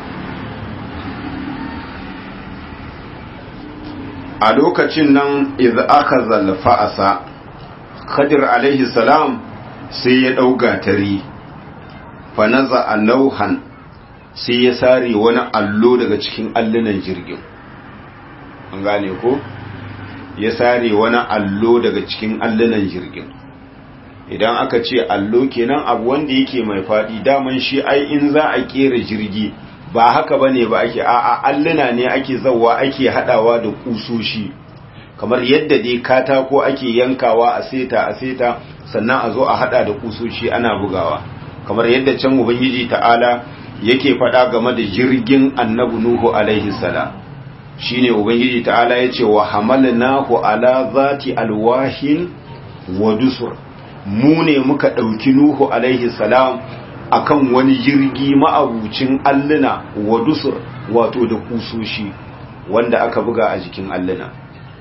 S1: a lokacin nan idza aka zalfa asa khadir alaihi salam sai ya ɗauga tari fa naza nauhan sai ya sare wani allo daga cikin allunan jirgin an gane ko ya sare wani allo daga cikin allunan jirgin idan aka ce allo kenan abu wanda yake mai faɗi daman shi ai in za a kera jirgi ba haka bane ba ake a'a alluna ne ake zawa ake hadawa da kusoshi kamar yadda dai katako ake yankawa a seta a seta sannan a zo a hada da kusoshi ana bugawa kamar yadda can ubangiji ta'ala yake faɗa game da jirgin annabi nuhu alaihi salam shine ubangiji ta'ala yace wa hamalnahu ala zati alwahin wa dusur mu ne muka ɗauki nuhu alaihi salam akan wani jirgi ma'abucin alluna wa dusur wato da kusoshi wanda aka buga a jikin alluna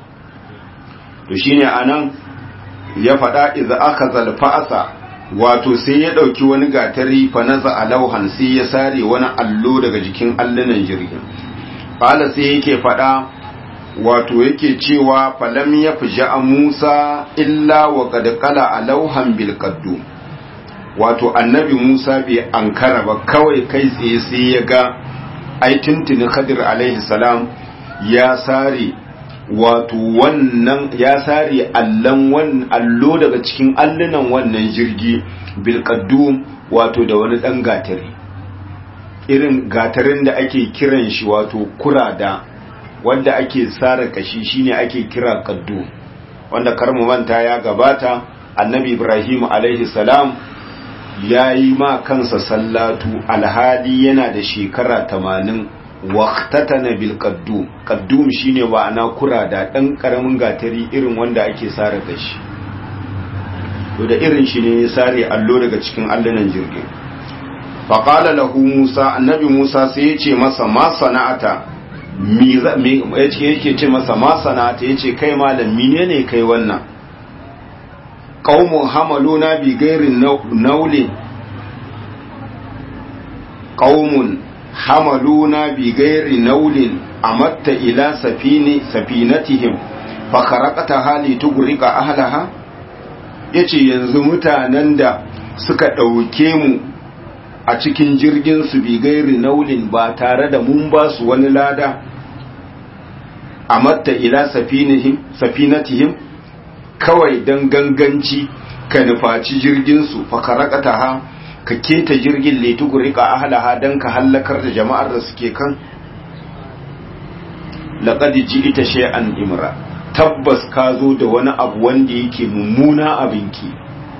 S1: to shine anan ya faɗa idza aka zalfa'asa wato sai ya ɗauki wani gatari fa naza alauhan sai ya sare wani allo daga jikin allunan jirgin qala sai yake faɗa wato yake cewa falam ya a Musa illa wa qad qala alauhan bil qaddum wato annabi Musa bai ankara ba kawai kai tsaye sai ya ga ai tuntuni Khadir alaihi salam ya sare wato wannan ya sare allan wannan allo daga cikin allunan wannan jirgi bil qaddum wato da wani dan gatari irin gatarin da ake kiran shi wato kurada wanda ake sare kashi shine ake kira qaddu wanda karmu manta ya gabata annabi Ibrahim alaihi salam ya yi ma kansa sallatu alhali yana da shekara tamanin waqtatana bil qaddum qaddum shine ma'ana kurada dan karamin gatari irin wanda ake sare da shi to da irin shi ne ya sare allo daga cikin allunan jirgin faqala lahu musa annabi musa sai ya ce masa ma sana'ata mi yake ce masa ma sana'ata yace kai malam menene kai wannan qaumun hamaluna bi gairin naulin qaumun hamaluna bi gairi naulin amatta ila safini safinatihim fa kharaqata hali tugrika ahlaha yace yanzu mutanen da suka dauke mu a cikin jirgin su bi gairi naulin ba tare da mun ba su wani lada amatta ila safinihim safinatihim kawai dan ganganci ka nufaci jirgin su fa kharaqata ha ka keta jirgin letugurika ahlaha don ka hallakar da jama'ar da suke kan laqad ji'ita shay'an imra tabbas ka zo da wani abu wanda yake mummuna abinki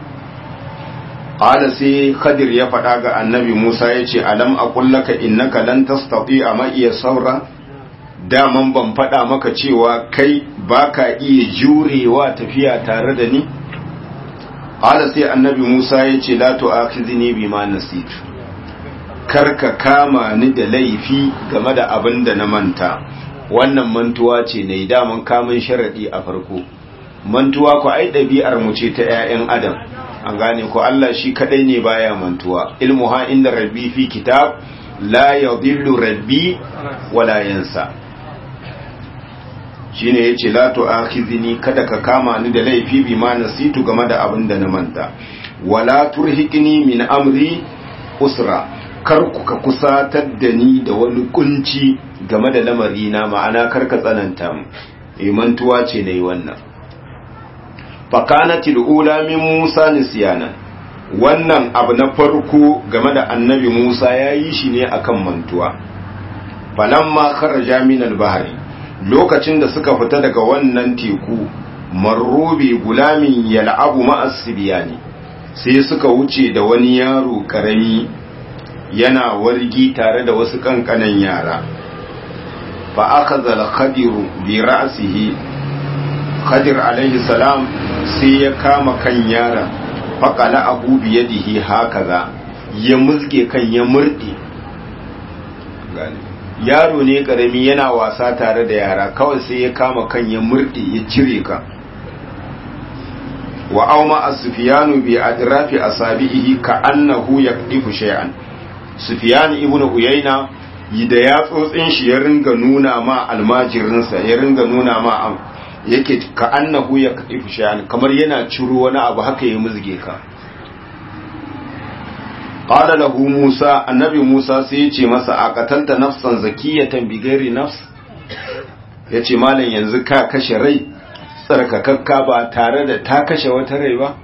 S1: qala sai khadir ya faɗa ga annabi Musa yace alam aqul laka innaka lan tastati'a ma iya saura daman ban faɗa maka cewa kai baka iya jurewa tafiya tare da ni Ƙala sai annabi Musa ya ce, La tu'akhidhni bima nasitu karka kama ni da laifi game da abin da na manta, wannan mantuwa ce na daman kamun sharaɗi a farko. Mantuwa ku ai ɗabi'ar mu ce ta ‘ya'yan Adam, an gane ku Allah shi kaɗai ne baya mantuwa, ilmu ha inda rabbi fi kitab, la yadillu rabbi wala yansa. shine yace la tu'akhidhni kada ka kama ni da laifi bi ma nasitu game da abin da na manta wala turhiqni min amri usra kar ku ka kusatar da ni da wani kunci game da lamari na ma'ana kar ka tsananta mu eh mantuwa ce nayi wannan fakanatil ula min Musa nisyana wannan abu na farko game da annabi Musa yayi shi ne akan mantuwa falamma kharaja min al-bahri lokacin da suka fita daga wannan teku marrubi gulamin yal'abu ma'as sibiyani sai suka wuce da wani yaro karami yana wargi tare da wasu kankanan yara fa akhadha al-khadiru bi ra'sihi khadir alaihi salam sai ya kama kan yaron faƙala abu biyadihi hakaza ya mulke kan ya murɗe yaro ne ƙarami yana wasa tare da yara kawai sai ya kama kan ya murɗe ya cire ka wa auma as-sufyanu bi adrafi asabihi ka annahu yaqdifu shay'an sufyan ibn uyayna da ya tsotsin shi ya ringa nuna ma almajirinsa ya ringa nuna ma yake ka annahu ya kadifu shay'an kamar yana ciro wani abu haka ya muzge ka qala lahu musa annabi musa sai ya ce masa aqatalta nafsan zakiyatan bi ghairi nafs yace malam yanzu ka kashe rai tsarkakakka ba tare da ta kashe wata rai ba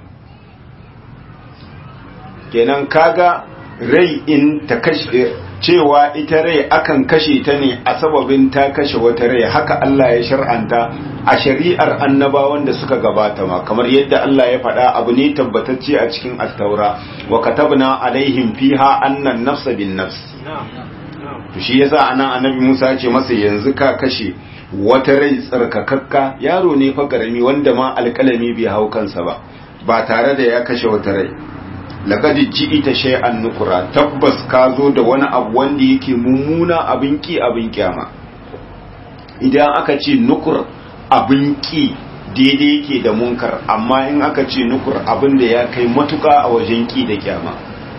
S1: kenan kaga rai in ta kashe cewa ita rai akan kashe ta ne a sababin ta kashe wata rai haka Allah ya shar'anta a shari'ar annabawan da suka gabata ma kamar yadda Allah ya faɗa abu ne tabbatacce a cikin at-taura wa katabna alaihim fiha annan nafsa bin nafs to shi yasa anan annabi Musa ya ce masa yanzu ka kashe wata rai tsarkakakka yaro ne fa karami wanda ma alƙalami bai hau kansa ba ba tare da ya kashe wata rai laqad ji'ita shay'an nukura tabbas ka zo da wani abu wanda yake mummuna abin ki abin kyama idan aka ce nukur abin ki daidai yake da munkar amma in aka ce nukur abin da ya kai matuka a wajen ki da kyama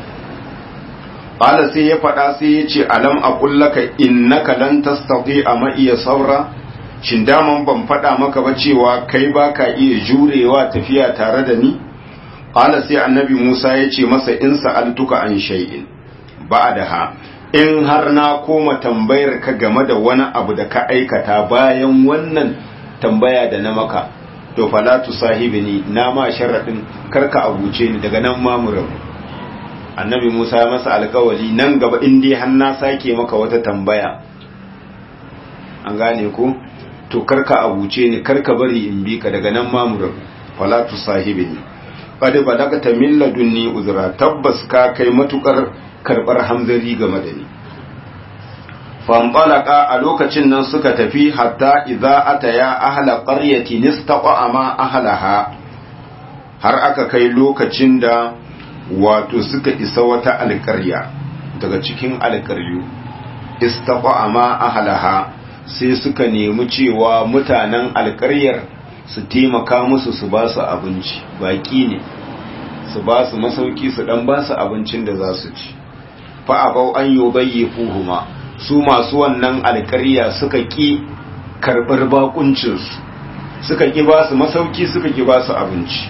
S1: qala sai ya faɗa sai ya ce alam aqul laka innaka lan tastati'a ma iya saura shin daman ban faɗa maka ba cewa kai baka iya jurewa tafiya tare da ni Ƙala sai annabi Musa ya ce masa in sa'altuka an shay'in ba da ha, in har na koma tambayar ka game da wani abu da ka aikata bayan wannan tambaya da na maka, to falatu sahibi ni na ma sharaɗin karka abuce ni daga nan mamuran. Annabi Musa ya masa alkawali nan gaba in dai har na sake maka wata tambaya. An gane ku? To karka abuce ni karka bari in bi ka daga nan mamuran. Falatu sahibi ni. qad balagta min ladunni uzra tabbas ka kai matukar karbar hamzari game da ni fanṭalaqa a lokacin nan suka tafi hatta idza ataya ahla qaryatin istaqa ma ahlaha har aka kai lokacin da wato suka isa wata alƙarya daga cikin alƙaryu istaqa ma ahlaha sai suka nemi cewa mutanen alƙaryar su taimaka musu su ba su abinci baki ne su ba su masauki su dan ba su abincin da za su ci fa abau an yubayyi fuhuma su masu wannan alƙarya suka ki karɓar bakuncinsu suka ki ba su masauki suka ki ba su abinci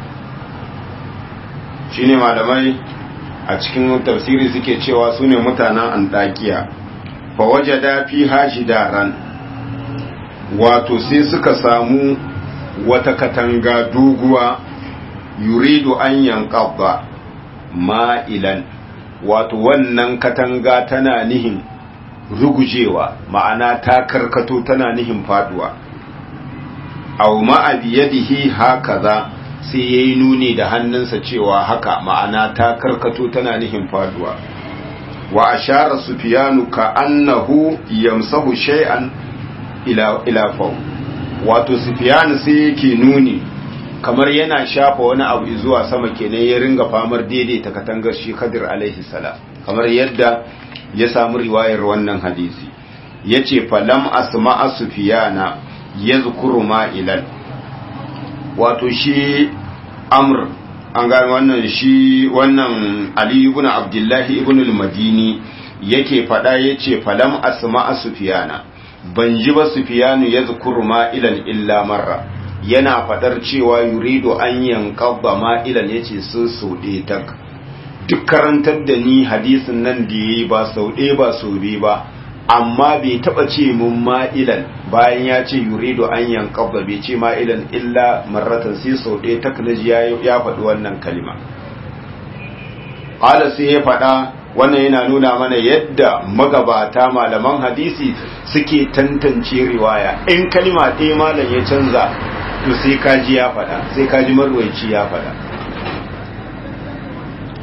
S1: shine malamai a cikin tafsiri suke cewa su ne mutanen antakiya fa wajada fi hajidaran wato sai suka samu wata katanga doguwa yuridu an yanqadda ma'ilan wato wannan katanga tana nihin rugujewa ma'ana ta karkato tana nihin faduwa aw ma'a biyadihi hakaza sai yayi nuni da hannunsa cewa haka ma'ana ta karkato tana nihin faduwa wa ashara sufyanu ka annahu yamsahu shay'an ila ila faw wato sufyanu sai yake nuni kamar yana shafa wani abu zuwa sama kenan ya ringa famar daidaita katangar shi Khadir alaihi salam kamar yadda ya samu riwayar wannan hadisi yace falam asma'a sufyana yazkuru ma'ilan wato shi amr an gane wannan shi wannan ali ibn abdullahi ibn al-madini yake fada yace falam asma'a sufyana ban ji ba sufyanu yazkuru ma'ilan illa marra yana fadar cewa yuridu an yanqadda ma'ilan yace sun saude tak duk karantar da ni hadisin nan da yayi ba saude ba sobe ba amma bai taba ce mun ma'ilan bayan ya ce yuridu an yanqadda bai ce ma'ilan illa marratan sai saude tak naji ya faɗi wannan kalima qala sai ya faɗa wannan yana nuna mana yadda magabata malaman hadisi suke tantance riwaya in kalima ɗaya malam ya canza to sai kaji ya faɗa sai kaji marwaici ya faɗa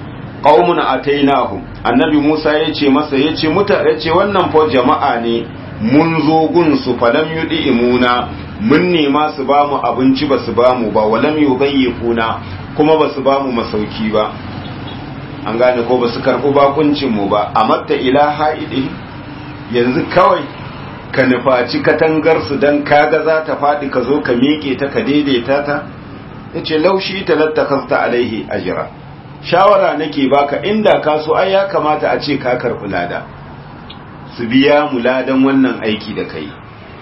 S1: qaumun atainahum annabi Musa yace masa yace muta yace wannan fa jama'a ne mun zo gunsu falam yudi imuna mun nema su ba mu abinci ba su ba mu ba walam yubayyifuna kuma ba su ba mu masauki ba an gane ko ba su karɓi bakuncin mu ba a matta ila haidi yanzu kawai ka nufaci katangar su dan kaga za ta faɗi ka zo ka miƙe ta ka daidaita ta yace laushi talattakasta alaihi ajra shawara nake baka inda ka so ai ya kamata a ce ka karɓi lada su biya mu ladan wannan aiki da kai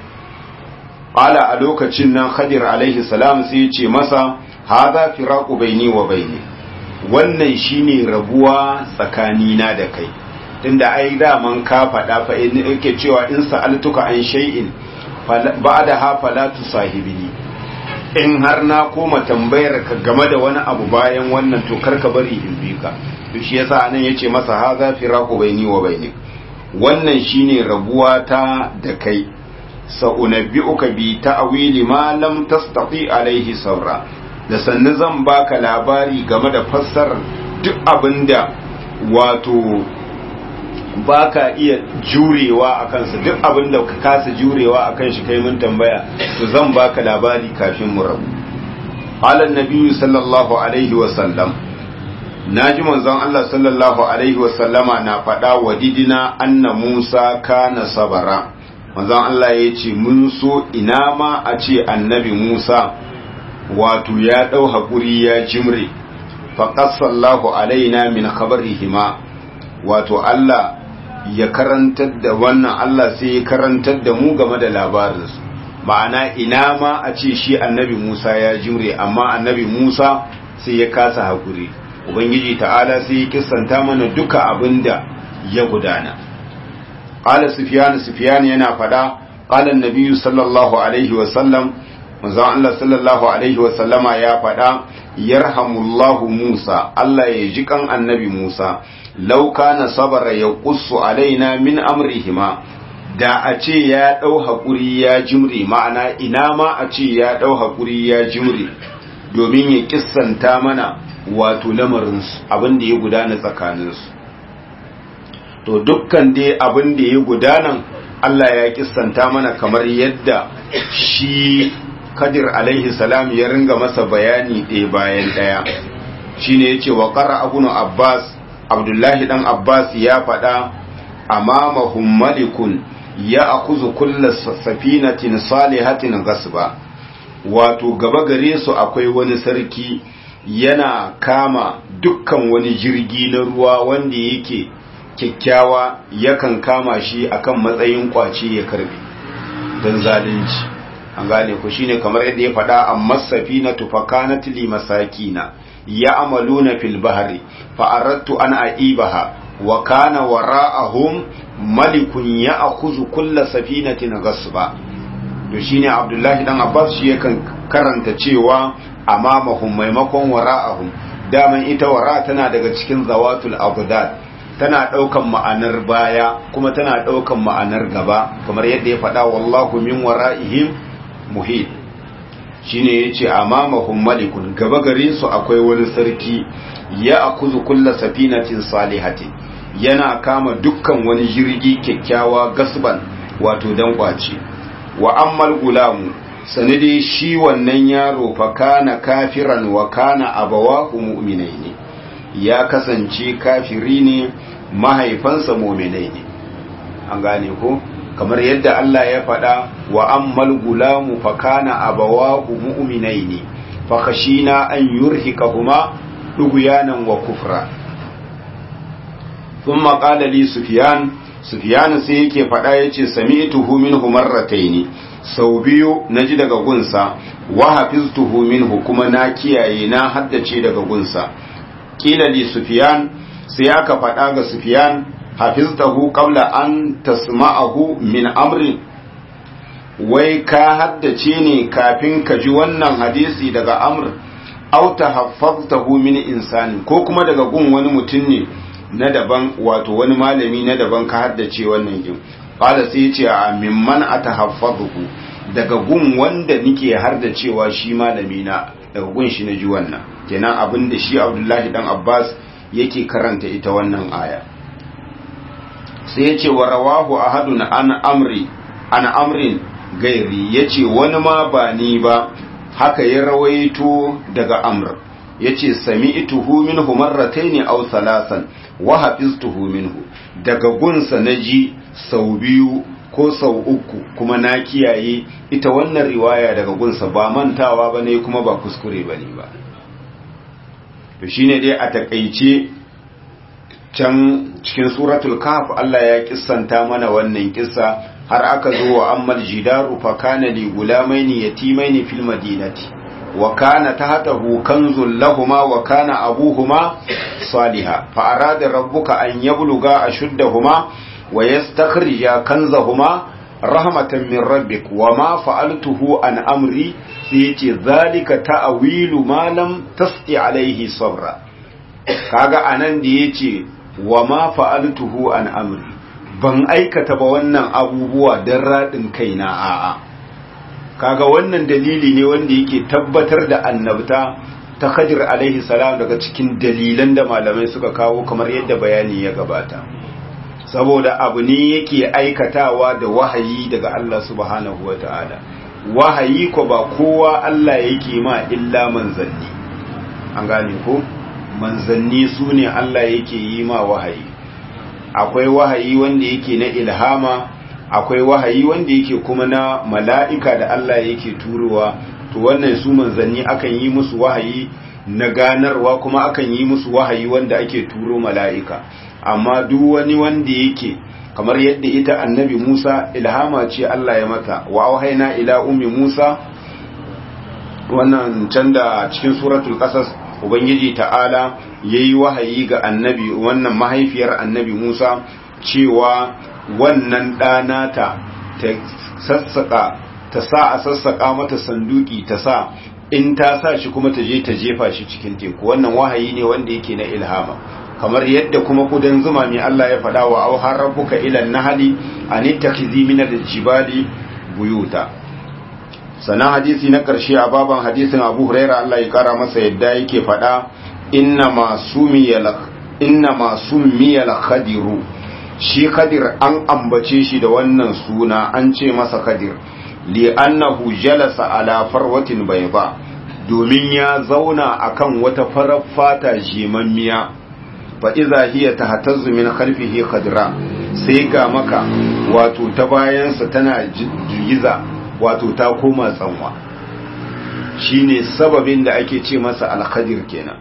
S1: qala a lokacin nan khadir alaihi salam sai ya ce masa hadha firaqu baini wa baini wannan shine rabuwa tsakanina da kai tunda ai daman ka faɗa fa in yake cewa in sa'altuka an shay'in ba'da ha fala tusahibini in har na koma tambayar ka game da wani abu bayan wannan to karka bari in bi ka to shi yasa anan yace masa hadha firaqu baini wa bainik wannan shine rabuwa ta da kai sa'unabbi'uka bi ta'wili ma lam tastati alaihi sabra da sannu zan baka labari game da fassarar duk abinda wato baka iya jurewa a kansa duk abinda ka kasa jurewa a kan shi kai mun tambaya to zan baka labari kafin mu rabu qala an sallallahu alaihi wa sallam naji manzon Allah sallallahu alaihi wa sallama na faɗa wa didina anna Musa kana sabara manzon Allah ya ce mun so ina ma a ce annabi Musa wato ya ɗau haƙuri ya jimre faƙasallahu alaina min khabarihima wato Allah ya karantar da wannan Allah sai ya karantar da mu game da labarinsu ma'ana ina ma a ce shi annabi Musa ya jimre amma annabi Musa sai ya kasa haƙuri ubangiji ta'ala sai ya kissanta mana duka abin da ya gudana قال سفيان سفيان yana fada قال النبي صلى الله عليه وسلم manzon Allah sallallahu alaihi wa sallama ya fada yarhamullahu Musa Allah ya ji kan annabi Musa law kana sabara yaqussu alaina min amrihima da a ce ya dau hakuri ya jimri ma'ana ina ma a ce ya dau hakuri ya jimri domin ya kissanta mana wato lamarinsu abin da ya gudana tsakaninsu to dukkan dai abin da ya gudanan Allah ya kissanta mana kamar yadda shi Kadir alaihi salam ya ringa masa bayani ɗaya bayan ɗaya shine yace wa qara abunu Abbas Abdullahi dan Abbas ya faɗa amamahum malikun ya akuzu kulla safinatin salihatin gasba wato gaba gare su akwai wani sarki yana kama dukkan wani jirgi na ruwa wanda yake kyakkyawa yakan kama shi akan matsayin kwace ya karbe don zalunci an gane ku shine kamar yadda ya faɗa amma safinatu fakanat li masakina ya amaluna fil bahri fa aradtu an aibaha wa kana wara'ahum malikun ya'khudhu kulla safinatin ghasba to shine abdullahi dan abbas shi yakan karanta cewa amamahum maimakon wara'ahum daman ita wara tana daga cikin zawatul abdad tana ɗaukan ma'anar baya kuma tana ɗaukan ma'anar gaba kamar yadda ya faɗa wallahu min wara'ihim muhit shine yace amamahum malikun gaba gare su akwai wani sarki ya akuzu kulla safinatin salihatin yana kama dukkan wani jirgi kyakkyawa gasban wato dan kwace wa ammal gulamu sanade shi wannan yaro fa kana kafiran wa kana abawahu mu'minaini ya kasance kafiri ne mahaifansa muminai ne an gane ko kamar yadda Allah ya faɗa wa ammal gulamu fa kana abawahu mu'minaini fa khashina an yurhikahuma dughyanan wa kufra thumma qala li sufyan sufyan sai yake faɗa yace sami'tuhu minhu marrataini sau biyu naji daga gunsa wa hafiztuhu minhu kuma na kiyaye na haddace daga gunsa kila li sufyan sai aka faɗa ga sufyan hafiztahu qabla an tasma'ahu min amri wai ka haddace ne kafin ka ji wannan hadisi daga amr aw tahaffaztahu min insani ko kuma daga gun wani mutum ne na daban wato wani malami na daban ka haddace wannan kin qala sai yace a mimman atahaffazuhu daga gun wanda nike har da cewa shi malami na daga gun shi na ji wannan kenan abin da shi Abdullahi dan Abbas yake karanta ita wannan aya sai yace wa rawahu ahadun an amri an amrin gairi yace wani ma ba ni ba haka ya rawaito daga amr yace sami'tuhu minhu marratayn aw thalathan wa hafiztuhu minhu daga gunsa naji sau biyu ko sau uku kuma na kiyaye ita wannan riwaya daga gunsa ba mantawa bane kuma ba kuskure bane ba to shine dai a takeice can cikin suratul kahf Allah ya kissanta mana wannan kissa har aka zo wa ammal jidaru fa kana li gulamaini yatimaini fil madinati wa kana tahtahu kanzul lahumā wa kana abūhumā salihah fa arada rabbuka an yablugha ashuddahumā wa yastakhrija kanzahumā rahmatan min rabbik wa ma fa'altuhu an amri sai yace zalika ta'wilu ma lam tasqi alaihi sabra kaga anan da yace wa ma fa'altuhu an amri ban aikata ba wannan abubuwa don raɗin kaina a'a kaga wannan dalili ne wanda yake tabbatar da annabta ta Khadir alaihi salam daga cikin dalilan da malamai suka kawo kamar yadda bayani ya gabata saboda abu ne yake aikatawa da wahayi daga Allah subhanahu wata'ala wahayi ko ba kowa Allah yake ma illa manzanni an gane ko manzanni su ne Allah yake yi ma wahayi akwai wahayi wanda yake na ilhama akwai wahayi wanda yake kuma na mala'ika da Allah yake turowa to wannan su manzanni akan yi musu wahayi na ganarwa kuma akan yi musu wahayi wanda ake turo mala'ika amma duk wani wanda yake kamar yadda ita annabi Musa ilhama ce Allah ya mata wa auhaina ila ummi Musa wannan can da cikin suratul qasas ubangiji ta'ala yayi wahayi ga annabi wannan mahaifiyar annabi Musa cewa wannan ɗana ta ta sassaka ta sa a sassaka mata sanduki ta sa in ta sa shi kuma ta je ta jefa shi cikin teku wannan wahayi ne wanda yake na ilhama kamar yadda kuma kudan zuma mai Allah ya faɗa wa auhar rabbuka ila nahli an ittakhizi min al-jibali buyuta sanan hadisi na karshe a baban hadisin Abu Huraira Allah ya kara masa yadda yake faɗa inna ma sumiyal inna ma sumiyal khadiru shi khadir an ambace shi da wannan suna an ce masa khadir li annahu jalasa ala farwatin bayda domin ya zauna akan wata farar fata jimammiya fa iza hiya tahtazzu min khalfihi khadra sai ga maka wato ta bayansa tana jigiza wato ta koma tsanwa shine sababin da ake ce masa al-khadir kenan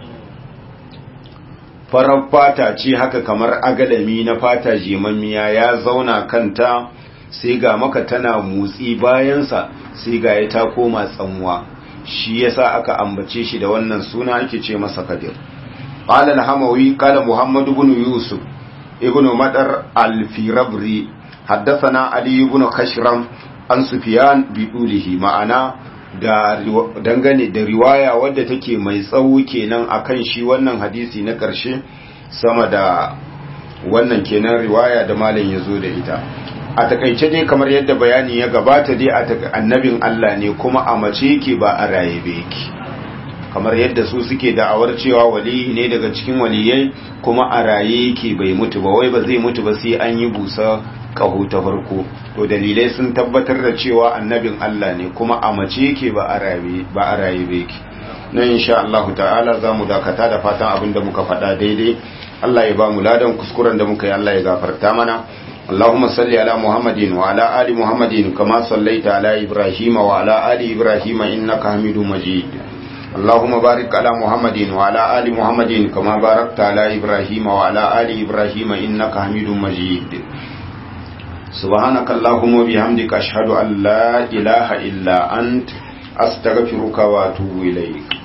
S1: farar fata ce haka kamar agalami na fata jimammiya ya zauna kanta sai ga maka tana motsi bayansa sai ga ya ta koma tsanwa shi yasa aka ambace shi da wannan suna ake ce masa kadir qala al-hamawi qala muhammad ibn yusuf ibn madar al-firabri haddathana ali ibn khashram an sufyan bi dulihi ma'ana da dangane da riwaya wadda take mai tsawo kenan akan shi wannan hadisi na ƙarshe sama da wannan kenan riwaya da malam ya zo da ita a takaice dai kamar yadda bayani ya gabata dai a annabin Allah ne kuma a mace yake ba a raye ba yake kamar yadda su suke da'awar cewa wali ne daga cikin waliyai kuma a raye yake bai mutu ba wai ba zai mutu ba sai an yi busa kaho ta farko to dalilai sun tabbatar da cewa annabin Allah ne kuma a mace yake ba a raye ba a raye ba yake nan insha Allah ta'ala zamu dakata da fatan abin da muka faɗa daidai Allah ya ba mu ladan kuskuren da muka yi Allah ya gafarta mana اللهم صل على محمد وعلى آل محمد كما صليت على إبراهيم وعلى آل إبراهيم إنك حميد مجيد اللهم بارك على محمد وعلى آل محمد كما باركت على إبراهيم وعلى آل إبراهيم إنك حميد مجيد سبحانك اللهم وبحمدك أشهد أن لا إله إلا أنت أستغفرك وأتوب إليك